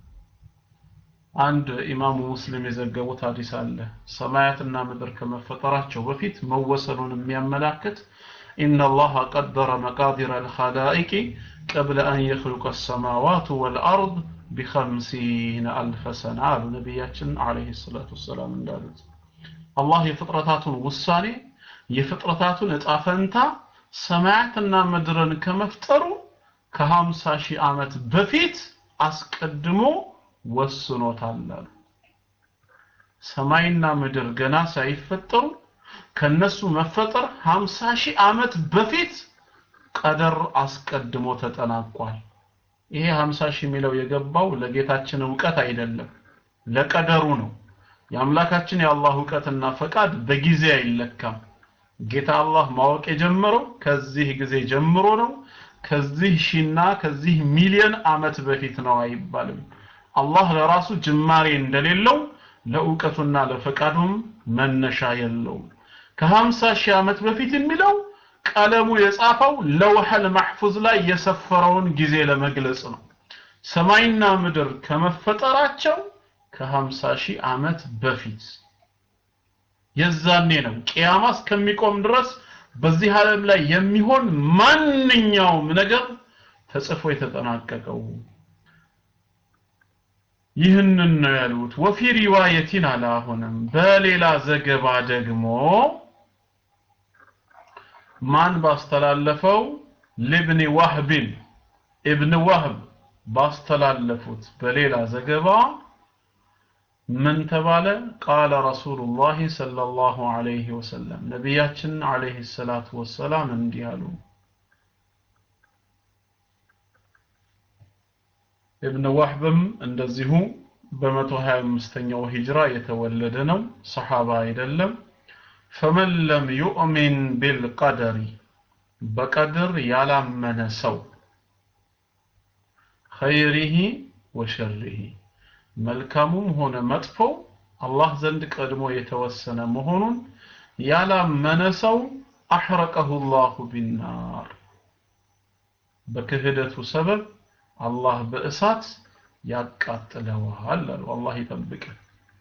አንድ ኢማሙ ሙስሊም የዘገቡት ሐዲስ አለ። ሰማያትና ምድር ከመፈጠራቸው በፊት መወሰኑን የሚያመላክት إن الله قدر مقادر الخلائق قبل أن يخلق السماوات والأرض بخمسين ألف سنة قالوا نبياتنا عليه الصلاة والسلام እንዳሉት አላህ የፍጥረታቱን ውሳኔ የፍጥረታቱን እጣ ፈንታ ሰማያትና ምድርን ከመፍጠሩ ከሀምሳ ሺህ ዓመት በፊት አስቀድሞ ወስኖታል አሉ። ሰማይና ምድር ገና ሳይፈጠሩ ከነሱ መፈጠር 50 ሺህ ዓመት በፊት ቀደር አስቀድሞ ተጠናቋል። ይሄ 50 ሺህ የሚለው የገባው ለጌታችን እውቀት አይደለም፣ ለቀደሩ ነው። የአምላካችን የአላህ እውቀትና ፈቃድ በጊዜ አይለካም። ጌታ አላህ ማወቅ የጀመረው ከዚህ ጊዜ ጀምሮ ነው። ከዚህ ሺና ከዚህ ሚሊዮን ዓመት በፊት ነው አይባልም። አላህ ለራሱ ጅማሬ እንደሌለው ለእውቀቱና ለፈቃዱም መነሻ የለውም። ከሀምሳ ሺህ ዓመት በፊት የሚለው ቀለሙ የጻፈው ለውሐል ማሕፉዝ ላይ የሰፈረውን ጊዜ ለመግለጽ ነው። ሰማይና ምድር ከመፈጠራቸው ከሀምሳ ሺህ ዓመት በፊት የዛኔ ነው ቅያማ እስከሚቆም ድረስ በዚህ ዓለም ላይ የሚሆን ማንኛውም ነገር ተጽፎ የተጠናቀቀው ይህንን ነው ያሉት። ወፊ ሪዋየቲን አለ አሁንም በሌላ ዘገባ ደግሞ ማን ባስተላለፈው ልብኒ ዋህብን ኢብን ዋህብ ባስተላለፉት በሌላ ዘገባ ምን ተባለ? ቃለ ረሱሉላህ ሰለላሁ ዐለይሂ ወሰለም ነቢያችን ዐለይሂ ሰላቱ ወሰላም እንዲህ አሉ። ኢብን ዋህብም እንደዚሁ በመቶ ሀያ አምስተኛው ሂጅራ የተወለደ ነው፣ ሰሓባ አይደለም። ፈመን ለም ዩእሚን ቢልቀደሪ በቀድር ያላመነ ሰው ኸይሪሂ ወሸሪሂ መልካሙም ሆነ መጥፎው አላህ ዘንድ ቀድሞ የተወሰነ መሆኑን ያላመነ ሰው አሕረቀሁ ላሁ ቢናር በክህደቱ ሰበብ አላህ በእሳት ያቃጥለዋል አሉ። አላህ ይጠብቀን።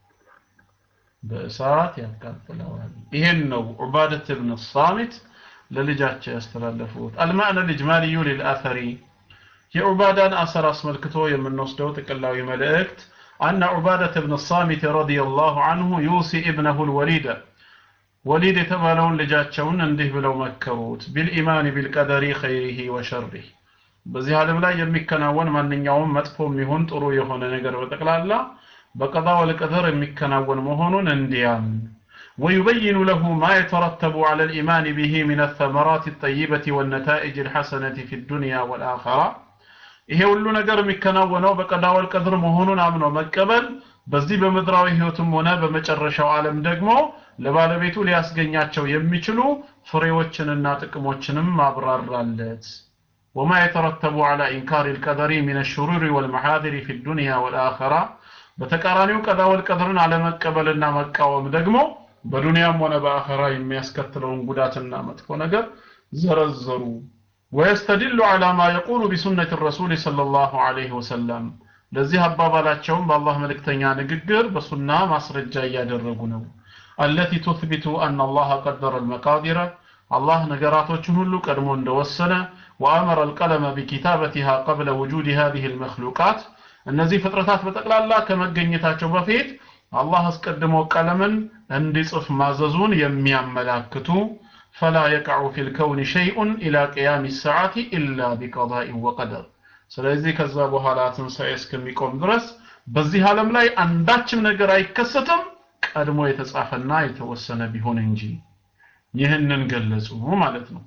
በእሳት ያቃጥለዋል። ይሄን ነው ዑባደት ብን ሳሚት ለልጃቸው ያስተላለፉት። አልማዕነ ልጅማልዩ ሊልአተሪ የዑባዳን አሰር አስመልክቶ የምንወስደው ጥቅላዊ መልእክት አነ ዑባደት ብን ሳሚት ረዲየላሁ አንሁ ዩሲ ኢብነሁ ልወሊደ ወሊድ የተባለውን ልጃቸውን እንዲህ ብለው መከሩት ቢልኢማን ቢልቀደሪ ኸይሪሂ ወሸሪህ በዚህ ዓለም ላይ የሚከናወን ማንኛውም መጥፎም ይሁን ጥሩ የሆነ ነገር በጠቅላላ በቀዳ ወልቀደር የሚከናወን መሆኑን እንዲያምን ويبين له ما يترتب على الإيمان به من الثمرات الطيبة والنتائج الحسنة في الدنيا والآخرة ይሄ ሁሉ ነገር የሚከናወነው በቀዳ ወልቀድር መሆኑን አምኖ መቀበል በዚህ በምድራዊ ህይወትም ሆነ በመጨረሻው ዓለም ደግሞ ለባለቤቱ ሊያስገኛቸው የሚችሉ ፍሬዎችንና ጥቅሞችንም ማብራራለት وما يترتب على إنكار القدر من الشرور والمحاذر في الدنيا والآخرة በተቃራኒው ቀዳ ወልቀድርን አለመቀበልና መቃወም ደግሞ በዱንያም ሆነ በአኸራ የሚያስከትለውን ጉዳትና መጥፎ ነገር ዘረዘሩ ويستدل على ما يقول بسنة الرسول صلى الله عليه وسلم ለዚህ አባባላቸውም በአላህ መልእክተኛ ንግግር በሱና ማስረጃ እያደረጉ ነው التي تثبت أن الله قدر المقادير الله ነገራቶችን ሁሉ ቀድሞ እንደወሰነ وأمر القلم بكتابتها قبل وجود هذه المخلوقات እነዚህ ፍጥረታት በጠቅላላ ከመገኘታቸው በፊት አላህ አስቀድሞ ቀለምን እንዲጽፍ ማዘዙን የሚያመላክቱ فلا يقع في الكون شيء إلى قيام الساعة إلا بقضاء وقدر ስለዚህ ከዛ በኋላ ትንሣኤ እስከሚቆም ድረስ በዚህ ዓለም ላይ አንዳችም ነገር አይከሰትም ቀድሞ የተጻፈና የተወሰነ ቢሆን እንጂ ይህንን ገለጹ ማለት ነው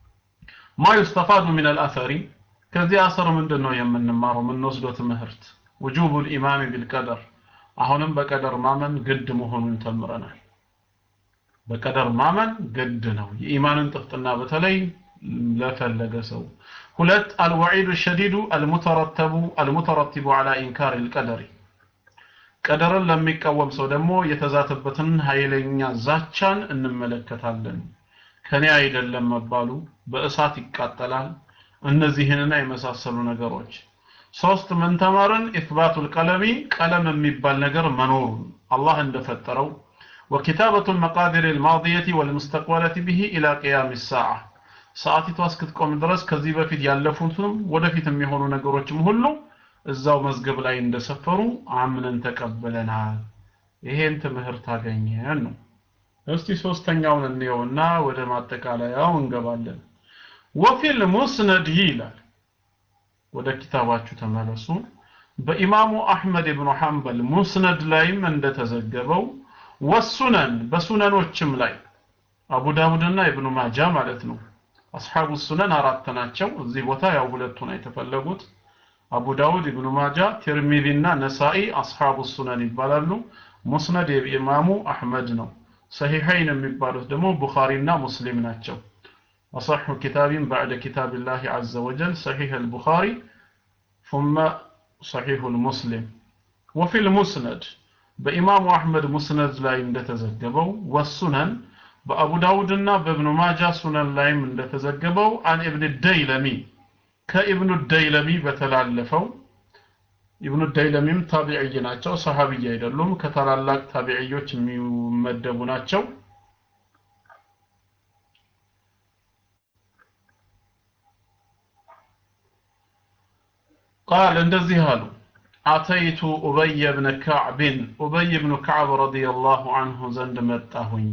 ማ ዩስተፋዱ ምን አልአሰሪ ከዚህ አሰር ምንድን ነው የምንማረው የምንወስደው ትምህርት ውጁቡ ልኢማን ቢልቀደር አሁንም በቀደር ማመን ግድ መሆኑን ተምረናል በቀደር ማመን ግድ ነው የኢማንን ጥፍጥና በተለይ ለፈለገ ሰው ሁለት አልወዒዱ ሸዲዱ አልሙተረተቡ አልሙተረቲቡ አላ ኢንካር ልቀደሪ ቀደርን ለሚቃወም ሰው ደግሞ የተዛተበትን ኃይለኛ ዛቻን እንመለከታለን ከኔ አይደለም መባሉ በእሳት ይቃጠላል እነዚህንና የመሳሰሉ ነገሮች ሶስት ምን ተማርን ኢትባቱል ቀለሚ ቀለም የሚባል ነገር መኖሩን አላህ እንደፈጠረው وكتابة المقادير الماضية والمستقبلة به إلى قيام الساعة ሰዓቲቷ እስክትቆም ድረስ ከዚህ በፊት ያለፉትም ወደፊት የሚሆኑ ነገሮችም ሁሉ እዛው መዝገብ ላይ እንደሰፈሩ አምነን ተቀበለናል ይሄን ትምህርት አገኘን ነው እስቲ ሶስተኛውን እንየውና ወደ ማጠቃለያው እንገባለን ወፊል ሙስነድ ይላል ወደ ኪታባችሁ ተመለሱ በኢማሙ አሕመድ ብኑ ሐንበል ሙስነድ ላይም እንደተዘገበው ወሱነን በሱነኖችም ላይ አቡ ዳውድና ኢብኑ ማጃ ማለት ነው አስሐቡ ሱነን አራት ናቸው እዚህ ቦታ ያው ሁለቱ ነው የተፈለጉት አቡ ዳውድ ኢብኑ ማጃ ቲርሚዚና ነሳኢ አስሐቡ ሱነን ይባላሉ ሙስነድ የኢማሙ አሕመድ ነው ሰሂሐይን የሚባሉት ደግሞ ቡኻሪና ሙስሊም ናቸው أصح كتاب بعد كتاب الله عز وجل صحيح البخاري ثم صحيح المسلم وفي المسند بإمام أحمد مسند لا يندتزجبوا والسنن بأبو داود بابن ماجة سنن لا يندتزجبوا عن ابن الديلمي كابن الديلمي بتلالفوا ابن الديلميም ታቢዒይ ናቸው ሰሃቢይ አይደሉም ከታላላቅ ታቢዒዮች የሚመደቡ ናቸው قال እንደዚህ አሉ አተይቱ ኡበይ ብን ከዕብን ኡበይ ብኑ ከዕብ ረዲየላሁ አንሁ ዘንድ መጣሁኝ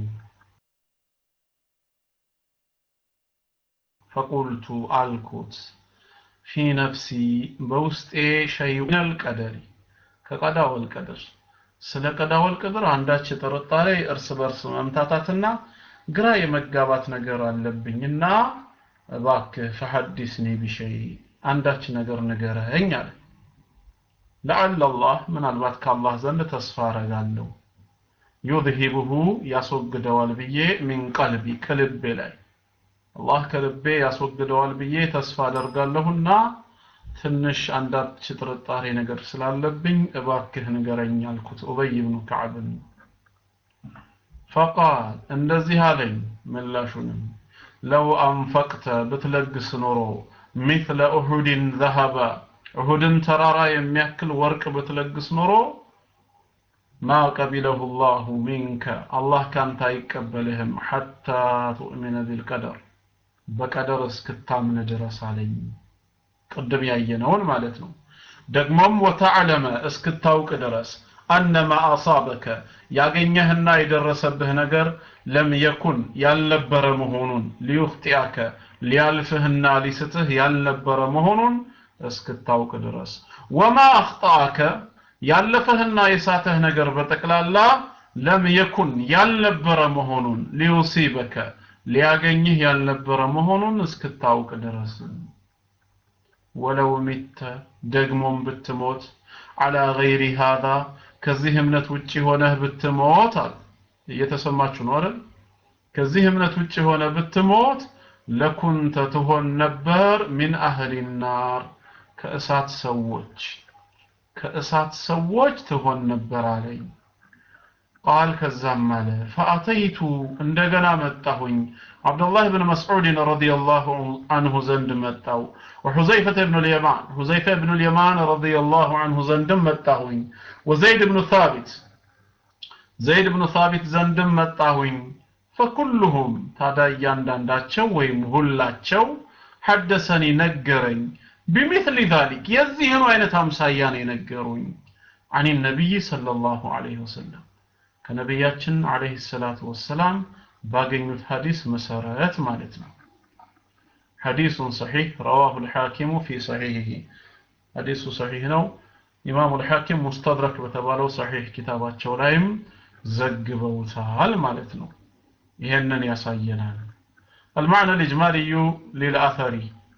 ፈቁልቱ አልኩት ፊ ነፍሲ በውስጤ ሸይء ምን አልቀደሪ ከቀዳ ወልቀድር ስለ ቀዳ ወልቀድር አንዳች ጥርጣሬ እርስ በርስ መምታታትና ግራ የመጋባት ነገር አለብኝና እባክህ ፈሐዲስኒ ቢሸይ አንዳች ነገር ንገረኝ አለ ለዓለ አላህ ምናልባት ከአላህ ዘንድ ተስፋ አረጋለሁ ዩዝሂብሁ ያስወግደዋል ብዬ ሚን ቀልቢ ከልቤ ላይ አላህ ከልቤ ያስወግደዋል ብዬ ተስፋ አደርጋለሁና ትንሽ አንዳች ጥርጣሬ ነገር ስላለብኝ እባክህ ንገረኝ አልኩት ኡበይ ብኑ ከዕብን ፈቃል እንደዚህ አለኝ ምላሹንም ለው አንፈቅተ ብትለግስ ኖሮ ሚስለ ኡሁድን ዘሀበ ኡሁድን ተራራ የሚያክል ወርቅ ብትለግስ ኖሮ ማ ቀቢለሁ ላሁ ሚንከ አላህ ካንተ አይቀበልህም ሐታ ትኡሚነ ቢልቀደር በቀደር እስክታምን ድረስ አለኝ ቅድም ያየነውን ማለት ነው ደግሞም ወተዕለመ እስክታውቅ ድረስ አነማ አሳበከ ያገኘህና የደረሰብህ ነገር ለም የኩን ያልነበረ መሆኑን ሊዩኽጢአከ ሊያልፍህና ሊስትህ ያልነበረ መሆኑን እስክታውቅ ድረስ ወማ አኽጣአከ ያለፈህና የሳተህ ነገር በጠቅላላ ለም የኩን ያልነበረ መሆኑን ሊዩሲበከ ሊያገኝህ ያልነበረ መሆኑን እስክታውቅ ድረስ ወለው ሚተ ደግሞም ብትሞት አላ ገይሪ ሃዛ ከዚህ እምነት ውጭ ሆነህ ብትሞት አለ እየተሰማችሁ ነው አይደል ከዚህ እምነት ውጭ ሆነ ብትሞት ለኩንተ ትሆን ነበር ሚን አህሊ ናር ከእሳት ሰዎች ከእሳት ሰዎች ትሆን ነበር አለኝ ቃል ከዛም አለ ፈአተይቱ እንደገና መጣሁኝ አብዱላህ ብን መስዑድን ረዲየላሁ አንሁ ዘንድ መጣው وحذيفة بن اليمان حذيفة بن اليمان رضي الله عنه زندم متاهوين وزيد بن ثابت زيد بن ثابت زندم متاهوين فكلهم تادا ياندانداچو ويم ሁላቸው حدثني نገረኝ بمثل ذلك የዚህኑ አይነት አምሳያ ነው የነገሩኝ عن النبي صلى الله عليه وسلم ከነቢያችን አለይሂ ሰላቱ ወሰላም ባገኙት ሐዲስ መሰረት ማለት ነው حديث صحيح رواه الحاكم في صحيحه حديث صحيح ነው ኢማሙ الحاكم مستدرك በተባለው صحيح ኪታባቸው ላይም ዘግበውታል ማለት ነው ይሄንን ያሳየናል المعنى الإجمالي للأثر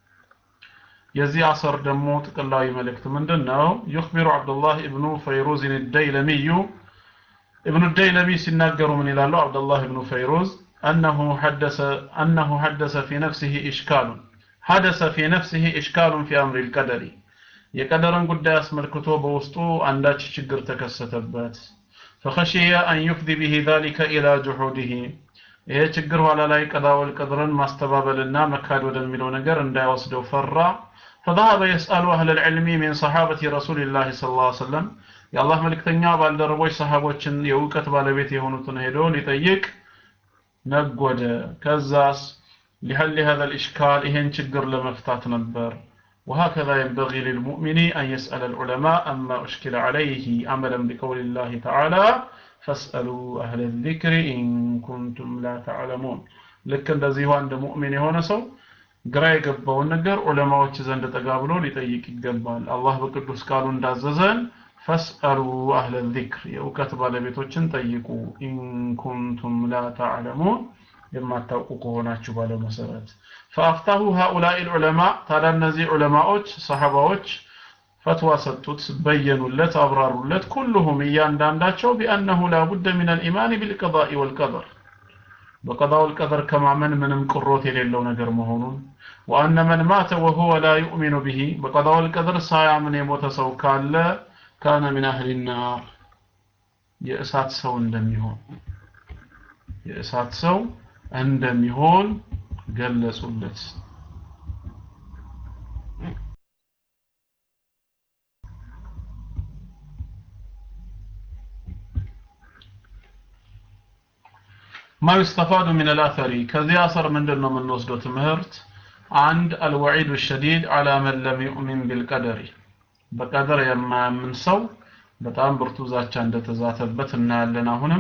የዚህ አሰር ደግሞ ጥቅላዊ መልእክት ምንድን ነው يخبر عبد الله ابن فيروز الديلمي ابن الديلمي ሲናገሩ ምን ይላሉ عبد الله ابن فيروز أنه حدث أنه حدث في نفسه إشكال حدث في نفسه إشكال في أمر القدر የቀደርን ጉዳይ አስመልክቶ በውስጡ አንዳች ችግር ተከሰተበት فخشي أن يفضي به ذلك إلى جحوده ይሄ ችግር ኋላ ላይ ቀዳወል ቀድርን ማስተባበልና መካድ ወደሚለው ነገር እንዳይወስደው ፈራ فذهب يسأل أهل العلم من صحابة رسول الله صلى الله عليه وسلم የአላህ መልእክተኛ ባልደረቦች ሰሃቦችን የእውቀት ባለቤት የሆኑትን ሄዶ ሊጠይቅ ነጎደ ከዛስ لحل هذا الإشكال إهن شجر لمفتات نبر وهكذا ينبغي للمؤمن أن يسأل العلماء أما أشكل عليه عملا بقول الله تعالى فاسألوا أهل الذكر إن كنتم لا تعلمون لكن الذي هو عند مؤمن هنا سو ግራ የገባውን ነገር ዑለማዎች ዘንድ ጠጋ ብሎ ሊጠይቅ ይገባል አላህ በቅዱስ ቃሉ እንዳዘዘን ፈስአሉ አህለ ዚክር የእውቀት ባለቤቶችን ጠይቁ ኢንኩንቱም ላ ተዕለሙን የማታውቁ ከሆናችሁ ባለው መሰረት ፈአፍታሁ ሃኡላኢ ልዑለማ ታዲያ እነዚህ ዑለማዎች ሰሐባዎች ፈትዋ ሰጡት በየኑለት አብራሩለት ኩልሁም እያንዳንዳቸው ቢአነሁ ላቡደ ምን አልኢማን ቢልቀዳኢ ወልቀደር በቀዳ ወልቀደር ከማመን ምንም ቅሮት የሌለው ነገር መሆኑን ወአነ መን ማተ ወሁወ ላ ዩእሚኑ ብሂ በቀዳ ወልቀደር ሳያምን የሞተ ሰው ካለ ካነ ሚን አህሊ ናር የእሳት ሰው እንደሚሆን የእሳት ሰው እንደሚሆን ገለጹለት ما يستفاد من الأثر كذي أثر من دون من نصد تمهرت عند الوعيد الشديد على من لم يؤمن بالقدر بقدر يما من سو በጣም ብርቱ ዛቻ እንደተዛተበት እናያለን አሁንም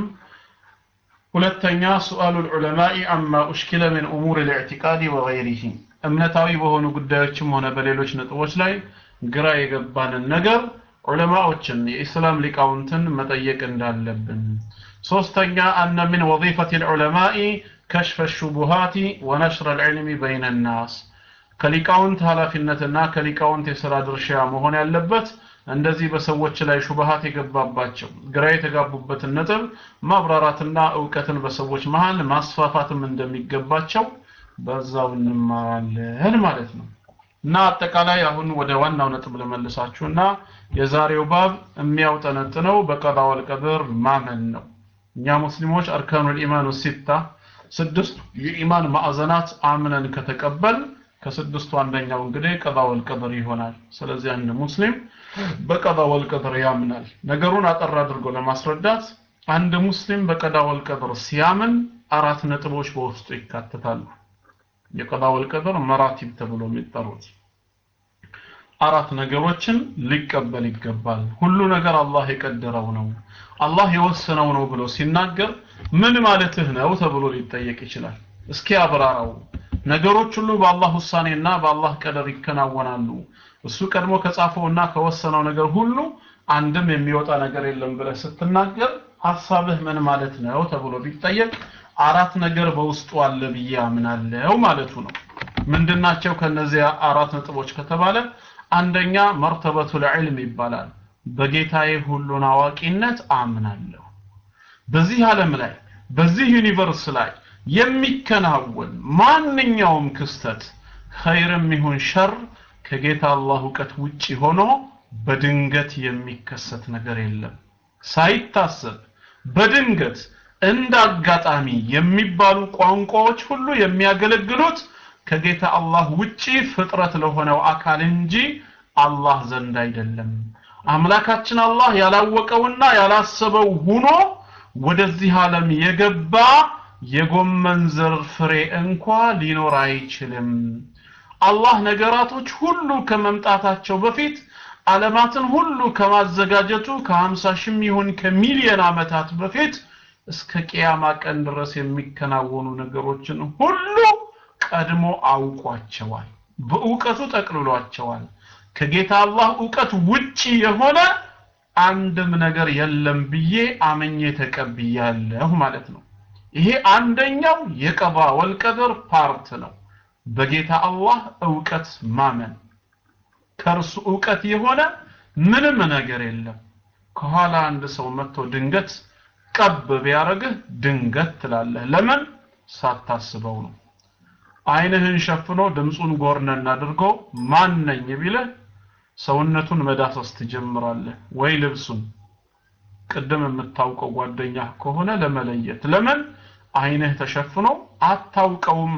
ሁለተኛ ሱአሉ ልዑለማኢ አማ ኡሽኪለ ምን ኡሙር ልዕቲቃድ ወገይሪህ እምነታዊ በሆኑ ጉዳዮችም ሆነ በሌሎች ነጥቦች ላይ ግራ የገባንን ነገር ዑለማዎችን የኢስላም ሊቃውንትን መጠየቅ እንዳለብን ሶስተኛ አነ ምን ወظيፈት ልዑለማኢ ከሽፈ ሹቡሃቲ ወነሽረ ልዕልሚ በይነ ናስ ከሊቃውንት ኃላፊነትና ከሊቃውንት የሥራ ድርሻ መሆን ያለበት እንደዚህ በሰዎች ላይ ሹብሃት የገባባቸው ግራ የተጋቡበትን ነጥብ ማብራራትና እውቀትን በሰዎች መሃል ማስፋፋትም እንደሚገባቸው በዛው እንማራለን ማለት ነው እና አጠቃላይ አሁን ወደ ዋናው ነጥብ ልመልሳችሁና የዛሬው ባብ የሚያውጠነጥነው በቀዳ ወልቀድር ማመን ነው እኛ ሙስሊሞች አርካኑል ኢማኑ ሲታ ስድስቱ የኢማን ማዕዘናት አምነን ከተቀበል ከስድስቱ አንደኛው እንግዲህ ቀዳ ወልቀድር ይሆናል ስለዚህ አንድ ሙስሊም በቀዳ ወልቀድር ያምናል ነገሩን አጠር አድርጎ ለማስረዳት አንድ ሙስሊም በቀዳ ወልቀድር ሲያምን አራት ነጥቦች በውስጡ ይካተታሉ የቀዳ ወልቀድር መራቲብ ተብሎ የሚጠሩት አራት ነገሮችን ሊቀበል ይገባል ሁሉ ነገር አላህ የቀደረው ነው አላህ የወሰነው ነው ብሎ ሲናገር ምን ማለትህ ነው ተብሎ ሊጠየቅ ይችላል እስኪ አብራራው ነገሮች ሁሉ በአላህ ውሳኔና በአላህ ቀደር ይከናወናሉ እሱ ቀድሞ ከጻፈውና ከወሰነው ነገር ሁሉ አንድም የሚወጣ ነገር የለም ብለህ ስትናገር ሐሳብህ ምን ማለት ነው ተብሎ ቢጠየቅ አራት ነገር በውስጡ አለ ብዬ አምናለሁ ማለቱ ነው ምንድናቸው ከነዚያ አራት ነጥቦች ከተባለ አንደኛ መርተበቱ ልዕልም ይባላል በጌታዬ ሁሉን አዋቂነት አምናለሁ በዚህ ዓለም ላይ በዚህ ዩኒቨርስ ላይ የሚከናወን ማንኛውም ክስተት ኸይርም ይሁን ሸር ከጌታ አላህ እውቀት ውጪ ሆኖ በድንገት የሚከሰት ነገር የለም ሳይታሰብ በድንገት እንደ አጋጣሚ የሚባሉ ቋንቋዎች ሁሉ የሚያገለግሉት ከጌታ አላህ ውጪ ፍጥረት ለሆነው አካል እንጂ አላህ ዘንድ አይደለም አምላካችን አላህ ያላወቀውና ያላሰበው ሁኖ ወደዚህ ዓለም የገባ የጎመን ዘር ፍሬ እንኳ ሊኖር አይችልም አላህ ነገራቶች ሁሉ ከመምጣታቸው በፊት ዓለማትን ሁሉ ከማዘጋጀቱ ከ50 ሺህም ይሁን ከሚሊዮን ዓመታት በፊት እስከ ቅያማ ቀን ድረስ የሚከናወኑ ነገሮችን ሁሉ ቀድሞ አውቋቸዋል በእውቀቱ ጠቅልሏቸዋል ከጌታ አላህ እውቀት ውጪ የሆነ አንድም ነገር የለም ብዬ አመኜ ተቀብያለሁ ማለት ነው ይሄ አንደኛው የቀባ ወልቀድር ፓርት ነው በጌታ አላህ እውቀት ማመን ከእርሱ እውቀት የሆነ ምንም ነገር የለም ከኋላ አንድ ሰው መጥቶ ድንገት ቀብ ቢያረግህ ድንገት ትላለህ ለምን ሳታስበው ነው አይንህን ሸፍኖ ድምፁን ጎርነን አድርጎ ማን ነኝ ቢልህ ሰውነቱን መዳሰስ ትጀምራለህ ወይ ልብሱን ቅድም የምታውቀው ጓደኛ ከሆነ ለመለየት ለምን አይንህ ተሸፍኖ አታውቀውማ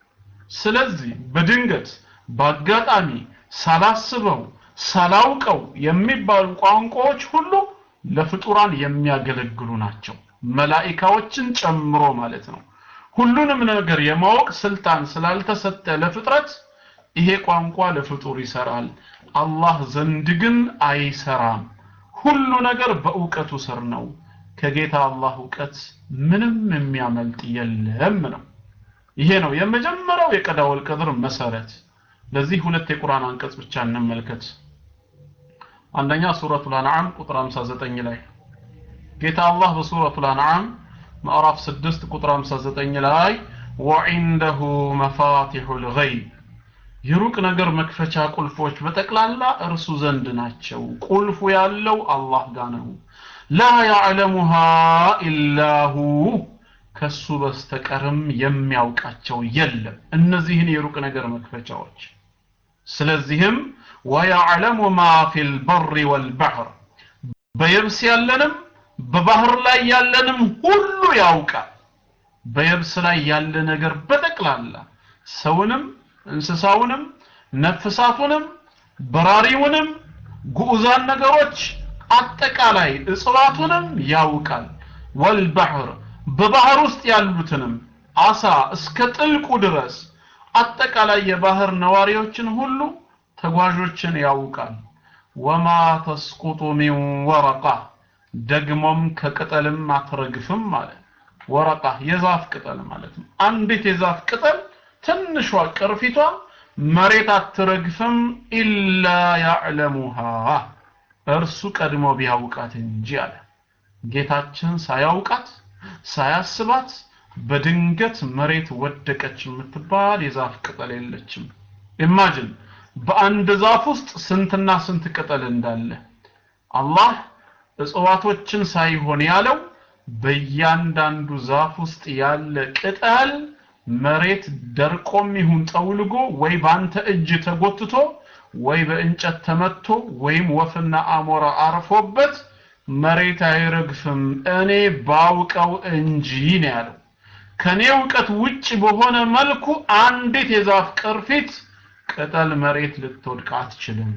ስለዚህ በድንገት በአጋጣሚ ሳላስበው ሳላውቀው የሚባሉ ቋንቋዎች ሁሉ ለፍጡራን የሚያገለግሉ ናቸው መላኢካዎችን ጨምሮ ማለት ነው ሁሉንም ነገር የማወቅ ስልጣን ስላልተሰጠ ለፍጥረት ይሄ ቋንቋ ለፍጡር ይሰራል አላህ ዘንድ ግን አይሰራም ሁሉ ነገር በእውቀቱ ስር ነው ከጌታ አላህ እውቀት ምንም የሚያመልጥ የለም ነው ይሄ ነው የመጀመሪያው የቀዳ ወልቀድር መሰረት ለዚህ ሁለት የቁርአን አንቀጽ ብቻ እንመልከት አንደኛ ሱረቱል አንዓም ቁጥር 59 ላይ ጌታ አላህ በሱረቱል አንዓም ምዕራፍ 6 ቁጥር 59 ላይ ወዒንደሁ መፋቲሑል ገይብ የሩቅ ነገር መክፈቻ ቁልፎች በጠቅላላ እርሱ ዘንድ ናቸው ቁልፉ ያለው አላህ ጋር ነው ላ ያዕለሙሃ ኢላሁ ከሱ በስተቀርም የሚያውቃቸው የለም እነዚህን የሩቅ ነገር መክፈቻዎች ስለዚህም ወያዕለሙ ማ ፊል በሪ ወልባሕር በየብስ ያለንም በባህር ላይ ያለንም ሁሉ ያውቃል በየብስ ላይ ያለ ነገር በጠቅላላ ሰውንም እንስሳውንም ነፍሳቱንም በራሪውንም ጉዑዛን ነገሮች አጠቃላይ እጽዋቱንም ያውቃል ወልባሕር በባህር ውስጥ ያሉትንም አሳ እስከ ጥልቁ ድረስ አጠቃላይ የባህር ነዋሪዎችን ሁሉ ተጓዦችን ያውቃል ወማ ተስቁጡ ሚን ወረቃ ደግሞም ከቅጠልም አትረግፍም ማለት ወረቃ የዛፍ ቅጠል ማለት ነው አንዲት የዛፍ ቅጠል ትንሿ ቅርፊቷ መሬት አትረግፍም ኢላ ያዕለሙሃ እርሱ ቀድሞ ቢያውቃት እንጂ አለ ጌታችን ሳያውቃት ሳያስባት በድንገት መሬት ወደቀች የምትባል የዛፍ ቅጠል የለችም ኢማጅን በአንድ ዛፍ ውስጥ ስንትና ስንት ቅጠል እንዳለ አላህ እጽዋቶችን ሳይሆን ያለው በእያንዳንዱ ዛፍ ውስጥ ያለ ቅጠል መሬት ደርቆም ይሁን ጠውልጎ ወይ ባንተ እጅ ተጎትቶ ወይ በእንጨት ተመቶ ወይም ወፍና አሞራ አርፎበት መሬት አይረግፍም እኔ ባውቀው እንጂ ነው ያለው ከኔ እውቀት ውጭ በሆነ መልኩ አንዲት የዛፍ ቅርፊት ቅጠል መሬት ልትወድቅ አትችልም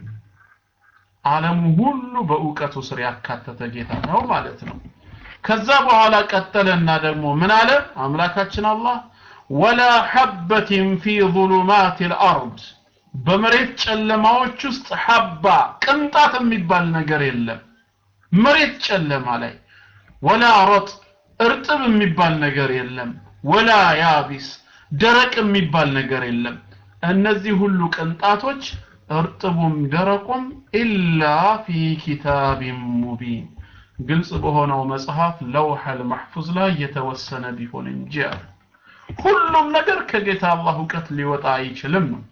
ዓለሙ ሁሉ በእውቀቱ ስር ያካተተ ጌታ ነው ማለት ነው ከዛ በኋላ ቀጠለና ደግሞ ምን አለ አምላካችን አላህ ወላ ሐበትን ፊ ظሉማት الارض በመሬት ጨለማዎች ውስጥ ሐባ ቅንጣት የሚባል ነገር የለም መሬት ጨለማ ላይ ወላ ረጥ እርጥብ የሚባል ነገር የለም ወላ ያቢስ ደረቅ የሚባል ነገር የለም እነዚህ ሁሉ ቅንጣቶች እርጥቡም ደረቁም ኢላ ፊ ኪታቢን ሙቢን ግልጽ በሆነው መጽሐፍ ለውሐል ማህፉዝ ላይ የተወሰነ ቢሆን እንጂ አለ ሁሉም ነገር ከጌታ አላህ እውቀት ሊወጣ አይችልም ነው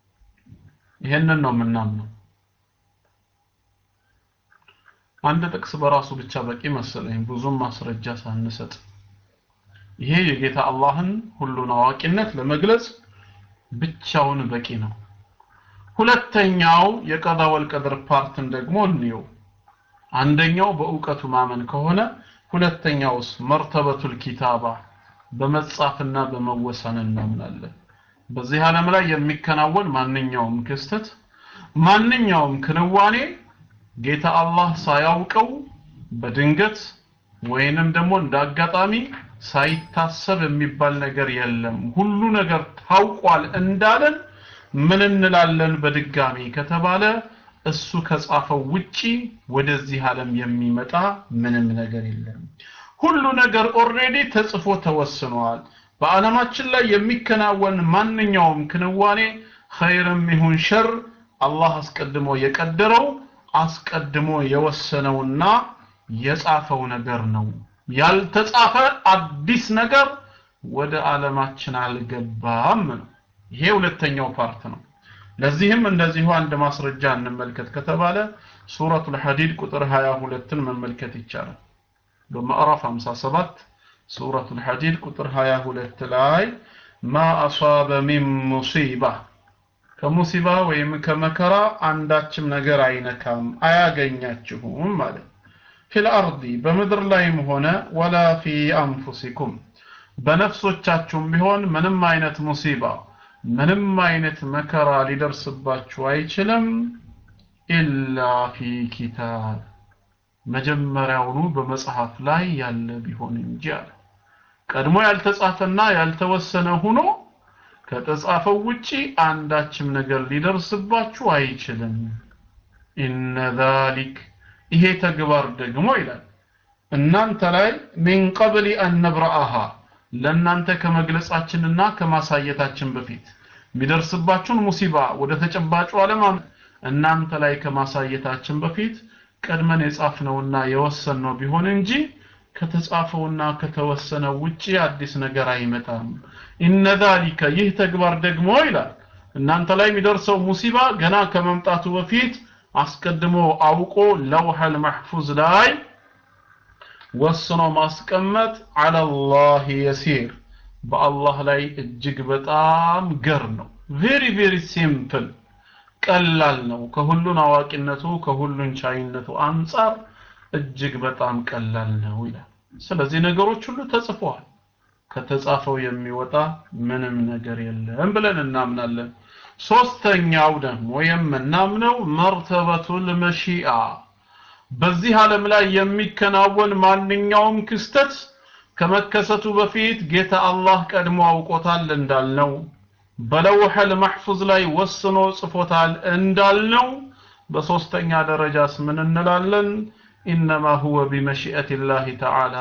ይሄንን ነው የምናምነው አንድ ጥቅስ በራሱ ብቻ በቂ መሰለኝ ብዙም ማስረጃ ሳንሰጥ ይሄ የጌታ አላህን ሁሉን አዋቂነት ለመግለጽ ብቻውን በቂ ነው ሁለተኛው የቀዳ ወልቀድር ፓርትን ደግሞ እንየው አንደኛው በእውቀቱ ማመን ከሆነ ሁለተኛውስ መርተበቱል ኪታባ በመጻፍና በመወሰን እናምናለን በዚህ ዓለም ላይ የሚከናወን ማንኛውም ክስተት ማንኛውም ክንዋኔ ጌታ አላህ ሳያውቀው በድንገት ወይንም ደግሞ እንዳጋጣሚ ሳይታሰብ የሚባል ነገር የለም ሁሉ ነገር ታውቋል እንዳለን ምን እንላለን በድጋሚ ከተባለ እሱ ከጻፈው ውጪ ወደዚህ ዓለም የሚመጣ ምንም ነገር የለም ሁሉ ነገር ኦሬዲ ተጽፎ ተወስኗል በዓለማችን ላይ የሚከናወን ማንኛውም ክንዋኔ ኸይርም ይሁን ሸር አላህ አስቀድሞ የቀደረው አስቀድሞ የወሰነውና የጻፈው ነገር ነው ያልተጻፈ አዲስ ነገር ወደ ዓለማችን አልገባም ነው ይሄ ሁለተኛው ፓርት ነው ለዚህም እንደዚሁ አንድ ማስረጃ እንመልከት ከተባለ ሱረቱል ሐዲድ ቁጥር 22ን መመልከት ይቻላል በምዕራፍ 57 ሱረቱል ሐዲድ ቁጥር 22 ላይ ማ አሷበ ሚን ሙሲባ ከሙሲባ ወይም ከመከራ አንዳችም ነገር አይነካም አያገኛችሁም ማለት ፊል አርዲ በምድር ላይም ሆነ ወላ ፊ አንፉሲኩም በነፍሶቻችሁም ቢሆን ምንም አይነት ሙሲባ ምንም አይነት መከራ ሊደርስባችሁ አይችልም ኢላ ፊ ኪታብ መጀመሪያውኑ በመጽሐፍ ላይ ያለ ቢሆን እንጂ አለ ቀድሞ ያልተጻፈና ያልተወሰነ ሆኖ ከተጻፈው ውጪ አንዳችም ነገር ሊደርስባችሁ አይችልም ኢነ ዛሊክ ይሄ ተግባር ደግሞ ይላል እናንተ ላይ ሚን ቀብል አን ነብረአሃ ለእናንተ ከመግለጻችንና ከማሳየታችን በፊት የሚደርስባችሁን ሙሲባ ወደ ተጨባጩ ዓለም እናንተ ላይ ከማሳየታችን በፊት ቀድመን የጻፍነውና የወሰንነው ቢሆን እንጂ ከተጻፈውና ከተወሰነው ውጪ አዲስ ነገር አይመጣም ኢነ ዛሊከ ይህ ተግባር ደግሞ ይላል እናንተ ላይ የሚደርሰው ሙሲባ ገና ከመምጣቱ በፊት አስቀድሞ አውቆ ለውሐል መሕፉዝ ላይ ወስኖ ማስቀመጥ አለላህ የሲር በአላህ ላይ እጅግ በጣም ገር ነው ቬሪ ቬሪ ሲምፕል ቀላል ነው ከሁሉን አዋቂነቱ ከሁሉን ቻይነቱ አንጻር እጅግ በጣም ቀላል ነው ይላል ስለዚህ ነገሮች ሁሉ ተጽፈዋል ከተጻፈው የሚወጣ ምንም ነገር የለም ብለን እናምናለን ሶስተኛው ደግሞ የምናምነው መርተበቱል መሺአ በዚህ ዓለም ላይ የሚከናወን ማንኛውም ክስተት ከመከሰቱ በፊት ጌታ አላህ ቀድሞ አውቆታል እንዳልነው በለውሐል መሕፉዝ ላይ ወስኖ ጽፎታል እንዳልነው በሶስተኛ ደረጃስ ምን እንላለን ኢነማ ሁወ ቢመሺአት ላህ ተዓላ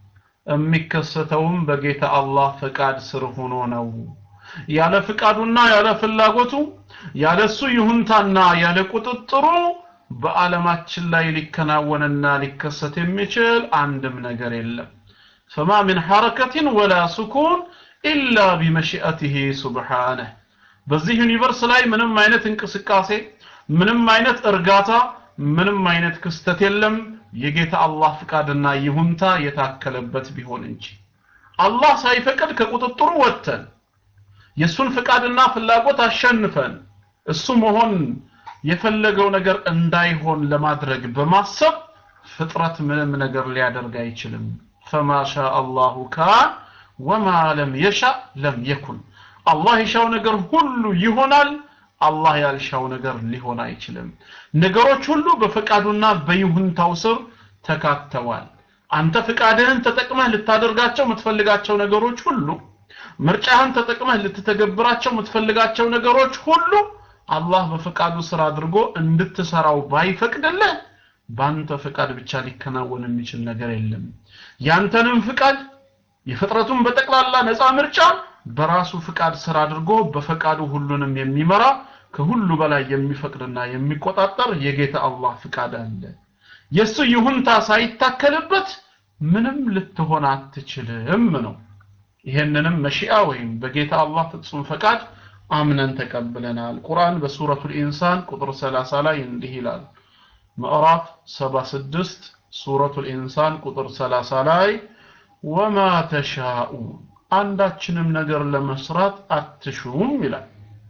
የሚከሰተውም በጌታ አላህ ፈቃድ ስር ሆኖ ነው ያለ ፍቃዱና ያለ ፍላጎቱ ያለሱ ይሁንታና ያለ ቁጥጥሩ በዓለማችን ላይ ሊከናወንና ሊከሰት የሚችል አንድም ነገር የለም ፈማ ምን ሐረከትን ወላ ስኩን ኢላ ቢመሺአትህ ሱብሓነህ በዚህ ዩኒቨርስ ላይ ምንም አይነት እንቅስቃሴ ምንም አይነት እርጋታ ምንም አይነት ክስተት የለም የጌታ አላህ ፍቃድና ይሁንታ የታከለበት ቢሆን እንጂ አላህ ሳይፈቅድ ከቁጥጥሩ ወጥተን የሱን ፍቃድና ፍላጎት አሸንፈን እሱ መሆን የፈለገው ነገር እንዳይሆን ለማድረግ በማሰብ ፍጥረት ምንም ነገር ሊያደርግ አይችልም ፈማ ሻ አላሁ ካን ወማ ለም የሻ ለም የኩን አላህ የሻው ነገር ሁሉ ይሆናል አላህ ያልሻው ነገር ሊሆን አይችልም ነገሮች ሁሉ በፈቃዱና በይሁንታው ስር ተካተዋል አንተ ፍቃድህን ተጠቅመህ ልታደርጋቸው የምትፈልጋቸው ነገሮች ሁሉ ምርጫህን ተጠቅመህ ልትተገብራቸው የምትፈልጋቸው ነገሮች ሁሉ አላህ በፈቃዱ ስራ አድርጎ እንድትሰራው ባይፈቅድልህ በአንተ ፍቃድ ብቻ ሊከናወን የሚችል ነገር የለም ያንተንም ፍቃድ የፍጥረቱን በጠቅላላ ነፃ ምርጫ በራሱ ፍቃድ ስራ አድርጎ በፈቃዱ ሁሉንም የሚመራ ከሁሉ በላይ የሚፈቅድና የሚቆጣጠር የጌታ አላህ ፍቃድ አለ የሱ ይሁንታ ሳይታከልበት ምንም ልትሆን አትችልም ነው ይሄንንም መሺአ ወይም በጌታ አላህ ፍጹም ፈቃድ አምነን ተቀብለናል ቁርአን በሱረቱል ኢንሳን ቁጥር 30 ላይ እንዲህ ይላል ምዕራፍ 76 ሱረቱል ኢንሳን ቁጥር 30 ላይ ወማ ተሻኡን አንዳችንም ነገር ለመስራት አትሹም ይላል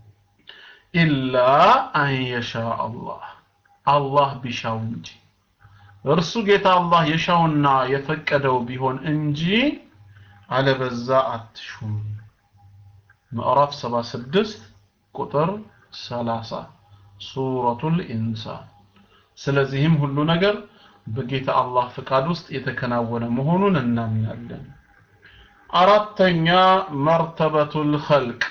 ኢላ አን የሻ አላህ አላህ ቢሻው እንጂ እርሱ ጌታ አላህ የሻውና የፈቀደው ቢሆን እንጂ አለበዛ አትሹም ምዕራፍ 76 ቁጥር 30 ሱረቱል ኢንሳን ስለዚህም ሁሉ ነገር በጌታ አላህ ፍቃድ ውስጥ የተከናወነ መሆኑን እናምናለን አራተኛ መርተበቱል ኸልቅ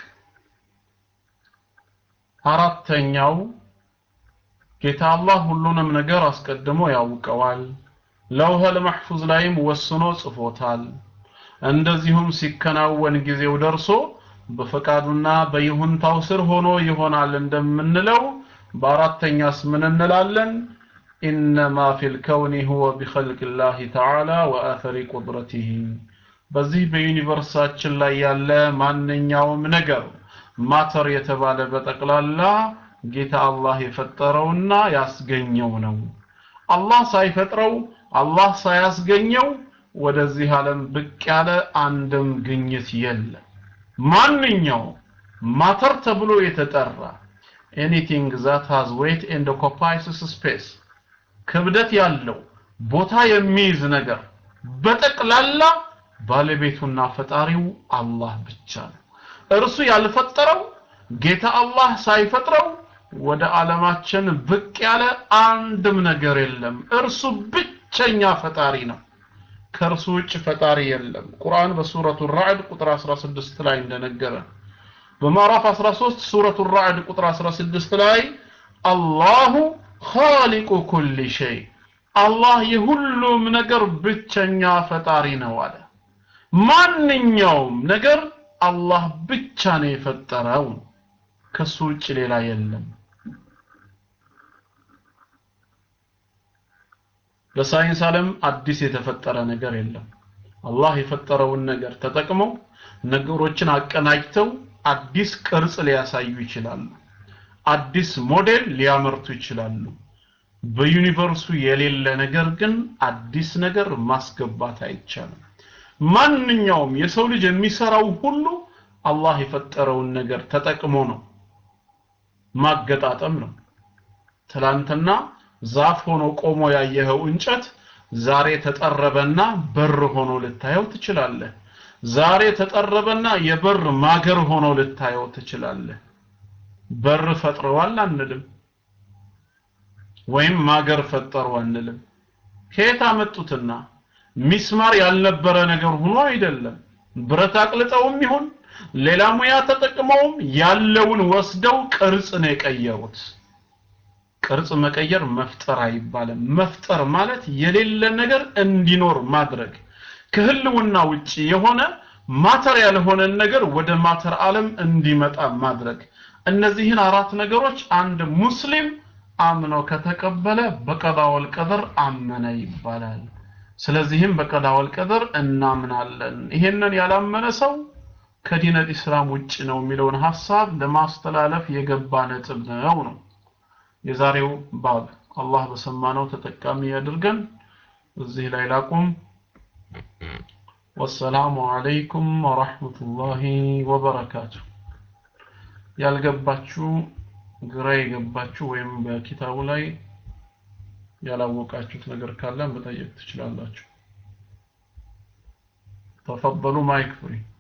አራተኛው ጌታ አላህ ሁሉንም ነገር አስቀድሞ ያውቀዋል ለውሀል መሕፉዝ ላይም ወስኖ ጽፎታል እንደዚሁም ሲከናወን ጊዜው ደርሶ በፈቃዱና በይሁንታው ስር ሆኖ ይሆናል እንደምንለው በአራተኛስ ምን እንላለን ኢነማ ፊል ከውኒ ሁወ ቢኸልቅ ላህ ተዓላ ወአተሪ ቁድረቲህ በዚህ በዩኒቨርሳችን ላይ ያለ ማንኛውም ነገር ማተር የተባለ በጠቅላላ ጌታ አላህ የፈጠረውና ያስገኘው ነው አላህ ሳይፈጥረው አላህ ሳያስገኘው ወደዚህ ዓለም ብቅ ያለ አንድም ግኝት የለም ማንኛው ማተር ተብሎ የተጠራ ኤኒቲንግ ዛት ሃዝ ዌት ኤንድ ኦኩፓይስ ስፔስ ክብደት ያለው ቦታ የሚይዝ ነገር በጠቅላላ ባለቤቱና ፈጣሪው አላህ ብቻ ነው እርሱ ያልፈጠረው ጌታ አላህ ሳይፈጥረው ወደ ዓለማችን ብቅ ያለ አንድም ነገር የለም እርሱ ብቸኛ ፈጣሪ ነው ከእርሱ ውጭ ፈጣሪ የለም ቁርአን በሱረቱ ራዕድ ቁጥር 16 ላይ እንደነገረ በምዕራፍ 13 ሱረቱ ራዕድ ቁጥር 16 ላይ አላሁ ኻሊቁ ኩል ሸይ አላህ የሁሉም ነገር ብቸኛ ፈጣሪ ነው አለ ማንኛውም ነገር አላህ ብቻ ነው የፈጠረው ከሱ ውጭ ሌላ የለም በሳይንስ ዓለም አዲስ የተፈጠረ ነገር የለም አላህ የፈጠረውን ነገር ተጠቅመው ነገሮችን አቀናጅተው አዲስ ቅርጽ ሊያሳዩ ይችላሉ አዲስ ሞዴል ሊያመርቱ ይችላሉ በዩኒቨርሱ የሌለ ነገር ግን አዲስ ነገር ማስገባት አይቻልም ማንኛውም የሰው ልጅ የሚሰራው ሁሉ አላህ የፈጠረውን ነገር ተጠቅሞ ነው ማገጣጠም ነው ትላንትና ዛፍ ሆኖ ቆሞ ያየኸው እንጨት ዛሬ ተጠረበና በር ሆኖ ልታየው ትችላለህ ዛሬ ተጠረበና የበር ማገር ሆኖ ልታየው ትችላለህ በር ፈጥረዋል አንልም ወይም ማገር ፈጠሩ አንልም ከየት አመጡትና ሚስማር ያልነበረ ነገር ሆኖ አይደለም ብረት አቅልጠውም ይሁን ሌላ ሙያ ተጠቅመውም ያለውን ወስደው ቅርጽ ነው የቀየሩት ቅርጽ መቀየር መፍጠር አይባልም መፍጠር ማለት የሌለ ነገር እንዲኖር ማድረግ ከህልውና ውጪ የሆነ ማተር ያልሆነን ነገር ወደ ማተር ዓለም እንዲመጣ ማድረግ እነዚህን አራት ነገሮች አንድ ሙስሊም አምኖ ከተቀበለ በቀዳ ወልቀደር አመነ ይባላል ስለዚህም በቀዳ ወልቀደር እናምናለን ይሄንን ያላመነ ሰው ከዲነል ኢስላም ውጭ ነው የሚለውን ሐሳብ ለማስተላለፍ የገባ ነጥብ ነው ነው የዛሬው ባብ አላህ በሰማነው ተጠቃሚ ያድርገን እዚህ ላይ ላቁም ወሰላሙ አለይኩም ወራህመቱላሂ ወበረካቱ ያልገባችሁ ግራ የገባችሁ ወይም በኪታቡ ላይ ያላወቃችሁት ነገር ካለ መጠየቅ ትችላላችሁ ተፈضሉ ማይክ ፍሪ